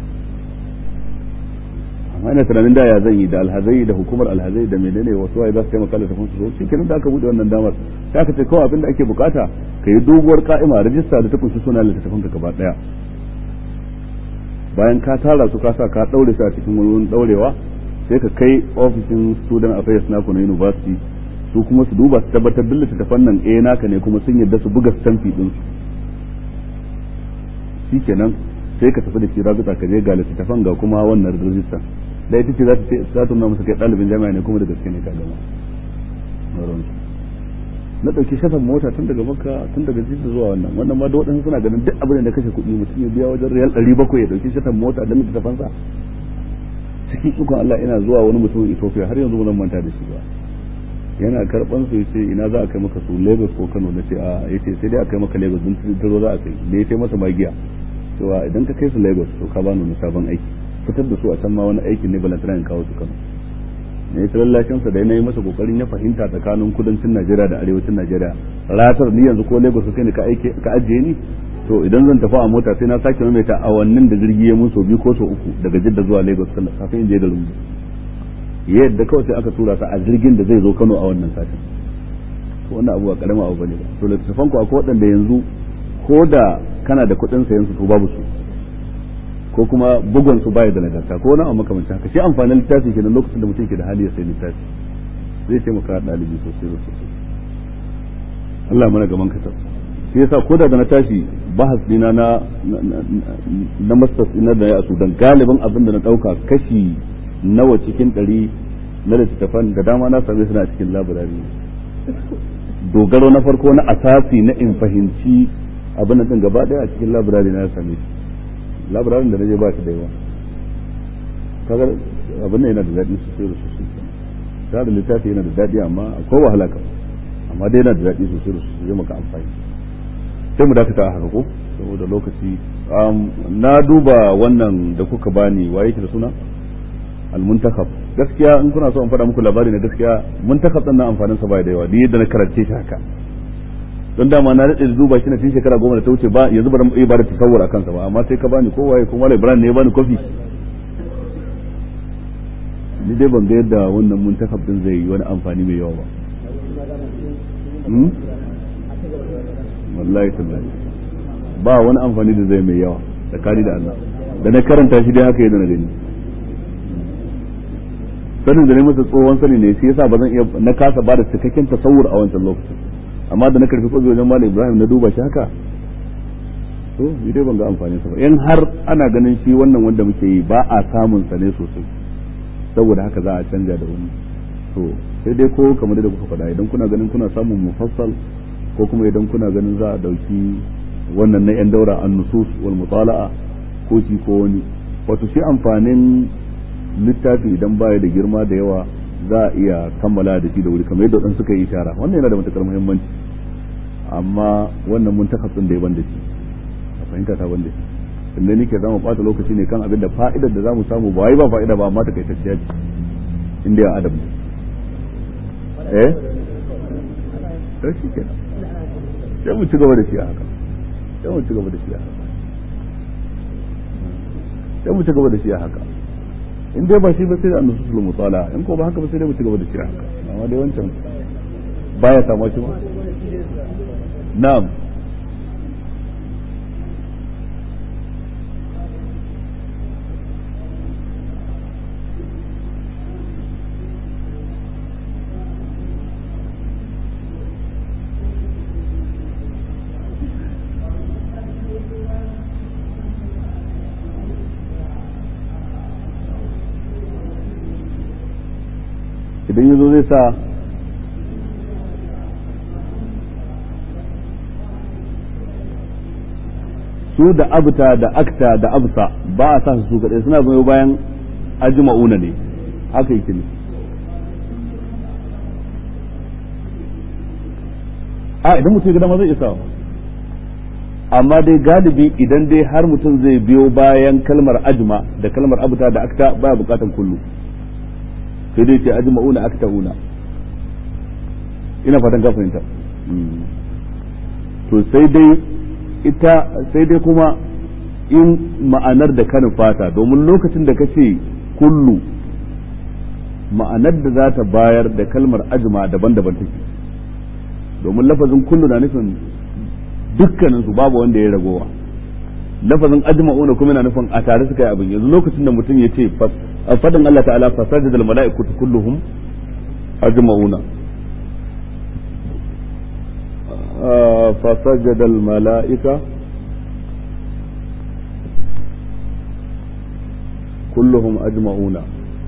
amma ina tunanin da ya zan yi da alhazai da hukumar alhazai da menene wasu waye za su taimaka littattafan su zo shi kenan da aka buɗe wannan damar sai aka ce kawai abin da ake bukata ka yi doguwar ka'ima rajista da ta kunshi suna littattafanka gaba ɗaya bayan ka tara su ka sa ka ɗaure su a cikin wani ɗaurewa sai ka kai ofishin student affairs naku na university su kuma su duba su tabbatar duk littattafan nan eh naka ne kuma sun yadda su buga stamfi din su shikenan sai ka tafi da shi rabita ka je ga littattafan ga kuma wannan rajista da ita ce za ta za ta nuna masa kai ɗalibin jami'a ne kuma da gaske ne ka gama na ɗauki shafan mota tun daga makka tun daga jidda zuwa wannan wannan ma da waɗansu suna ganin duk abin da kashe kuɗi mutum ya biya wajen riyal ɗari bakwai ya ɗauki shafan mota don littattafansa cikin ikon Allah ina zuwa wani mutumin Ethiopia har yanzu ba manta da shi ba yana karban su yace ina za a kai maka su Lagos ko Kano na ce a yace sai dai a kai maka Lagos din tiro za a kai da ya masa magiya cewa idan ka kai su Lagos to ka bani wani sabon aiki fitar da su a can ma wani aikin ne balantana in kawo su Kano ne ta lallashin sa da yana yi masa kokarin ya fahimta tsakanin kudancin Najeriya da arewacin Najeriya ratar ni yanzu ko Lagos kai ne ka aike ka ajiye ni to idan zan tafi a mota sai na sake maimaita awannin da jirgi ya mun so biyu ko so uku daga Jidda zuwa Lagos kafin in je da lungu yadda kawai sai aka tura sa a jirgin da zai zo Kano a wannan satin to wannan abu ba karama abu bane ba to littattafan ku akwai waɗanda yanzu ko da kana da kuɗin sayan su to babu su ko kuma bugun su baya da nagarta ko wani abu makamancin haka shi amfanin littafi kenan lokacin da mutum ke da hali ya sayi littafi zai taimaka ɗalibi sosai da sosai Allah mana gaban ka shi yasa ko da na tashi bahas dina na na masters ina da ya Sudan galibin abin da na dauka kashi nawa cikin ɗari na littattafan da dama na same suna cikin labirari dogaro na farko na asasi na in fahimci abin nan din gaba daya a cikin labirari na same shi labirarin da naje ba shi da yawa kaga abin nan yana da daɗi sosai da sosai ta da littafi yana da daɗi amma akwai wahala kam amma dai yana da daɗi sosai da sosai zai maka amfani sai mu dakata a haka ko saboda lokaci na duba wannan da kuka bani wa yake da suna al-muntakab gaskiya in kuna so in faɗa muku labari na gaskiya muntakab din nan amfanin sa bai da yawa duk yadda na karance shi haka don dama na daɗe da duba shi na tun shekara goma da ta wuce ba yanzu ba iya ba da tasawur a kansa ba amma sai ka bani ko waye kuma Ibrahim ne ya bani kofi ni dai ban ga yadda wannan muntakab din zai yi wani amfani mai yawa ba wallahi tallahi ba wani amfani da zai mai yawa tsakani da Allah da na karanta shi dai haka yadda na gani sanin da ne masa tsohon sani ne shi yasa ba zan iya na kasa ba da cikakken tasawur a wancan lokacin amma da na karfi kwazo wajen malam Ibrahim na duba shi haka to ni dai ban ga amfani sa ba in har ana ganin shi wannan wanda muke yi ba a samun sa ne sosai saboda haka za a canja da wani to sai dai ko kamar da kuka faɗa idan kuna ganin kuna samun mufassal ko kuma idan kuna ganin za a dauki wannan na yan daura an nusus wal mutala'a ko shi ko wani wato shi amfanin littafi idan baya da girma da yawa za a iya kammala da shi da wuri kamar yadda wadansu suka yi ishara wannan yana da matukar muhimmanci amma wannan mun takatsun da ya ban da shi a fahimta ta ban da shi inda nake za mu bata lokaci ne kan abin da fa'idar da za mu samu ba wai ba fa'ida ba amma ta kai tacciya ce inda ya adam eh sai shi kenan sai mu ci gaba da shi a haka sai mu ci gaba da shi a haka sai mu ci gaba da shi a haka in dai ba shi ba sai da annasu sul musala in ko ba haka ba sai dai mu ci gaba da shi a haka amma dai wancan baya samu shi ba na'am idan ya zo zai sa su da abta da akta da absa ba a sa su kaɗai suna goyo bayan ajma'una ne haka yake ne a idan mutum gida ma zai isa amma dai galibi idan dai har mutum zai biyo bayan kalmar ajma da kalmar abta da akta baya bukatan kullu sai dai ce ajma'una akta'una ina fatan ka fahimta to sai dai ita sai dai kuma in ma'anar da kanin fata domin lokacin da kace kullu ma'anar da za ta bayar da kalmar ajma daban-daban take domin lafazin kullu na nufin dukkanin su babu wanda ya ragowa lafazin ajma'una kuma yana nufin a tare suka yi abin yanzu lokacin da mutum ya ce fadin Allah ta'ala fasajada al mala'ikatu kulluhum ajma'una fasajada al mala'ika kulluhum ajma'una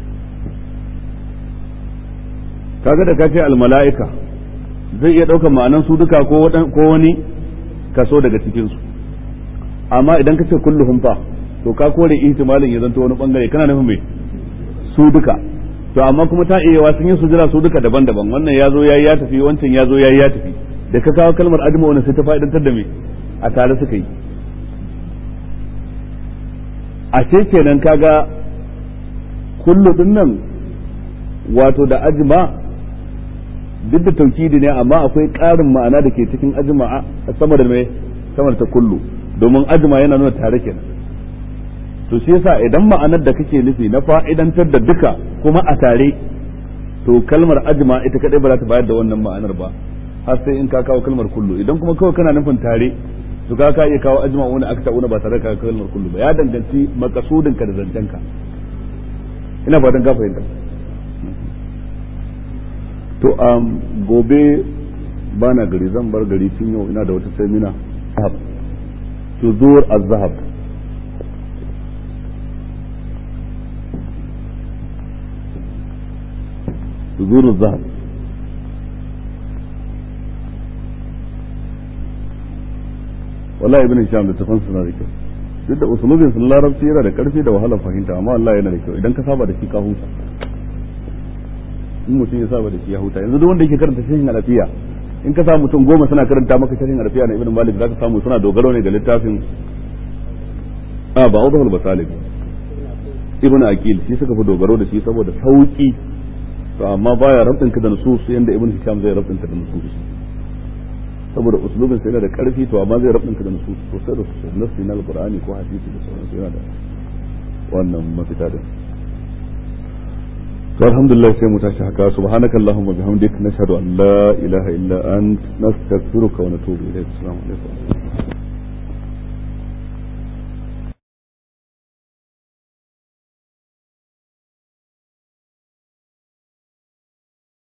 kaga da kace al mala'ika zai iya ɗaukar ma'anan su duka ko wani kaso daga cikin su amma idan ka ce kulluhum fa to ka kore ihtimalin ya zanto wani bangare kana nufin me su duka to amma kuma ta iya sun yi sujira su duka daban-daban wannan ya zo yayi ya tafi wancan ya zo yayi ya tafi da ka kawo kalmar adma wannan sai ta fa'idantar da me a tare suka yi a ce kenan kaga kullu din nan wato da ajma duk da taukidi ne amma akwai ƙarin ma'ana da ke cikin ajma sama da me sama da ta kullu domin ajma yana nuna tare kenan to shi yasa idan ma'anar da kake nufi na fa'idantar da duka kuma a tare to kalmar ajma ita kadai ba za ta bayar da wannan ma'anar ba har sai in ka kawo kalmar kullu idan kuma kawai kana nufin tare to ka ka iya kawo ajma wani akta wani ba tare da kalmar kullu ba ya danganci makasudin ka da zancen ka ina fatan ka fahimta to um, gobe bana gari zan bar gari tun yau ina da wata semina tuzur az-zahab tuzur az-zahab wallahi ibn hisham da tafan suna da kyau duk da usulubin sun larabci yana da karfi da wahalar fahimta amma wallahi yana da kyau idan ka saba da shi ka huta in mutum ya saba da shi ya huta yanzu duk wanda yake karanta sharhin alafiya in ka samu mutum goma suna karanta maka sharhin alafiya na ibn malik zaka samu suna dogaro ne da littafin a ba udhul basalik ibn aqil shi suka fi dogaro da shi saboda sauki to amma baya rabtin ka da nusus yanda ibn hisham zai rabtin ka da nusus saboda uslubin sai yana da karfi to amma zai rabtin ka da nusus sosai da sosai nasi na alqur'ani ko hadisi da sauransu yana da wannan mafita da to alhamdulillah sai mu tashi haka subhanaka allahumma bihamdik nashhadu an la ilaha illa ant nastaghfiruka wa natubu ilayk assalamu alaikum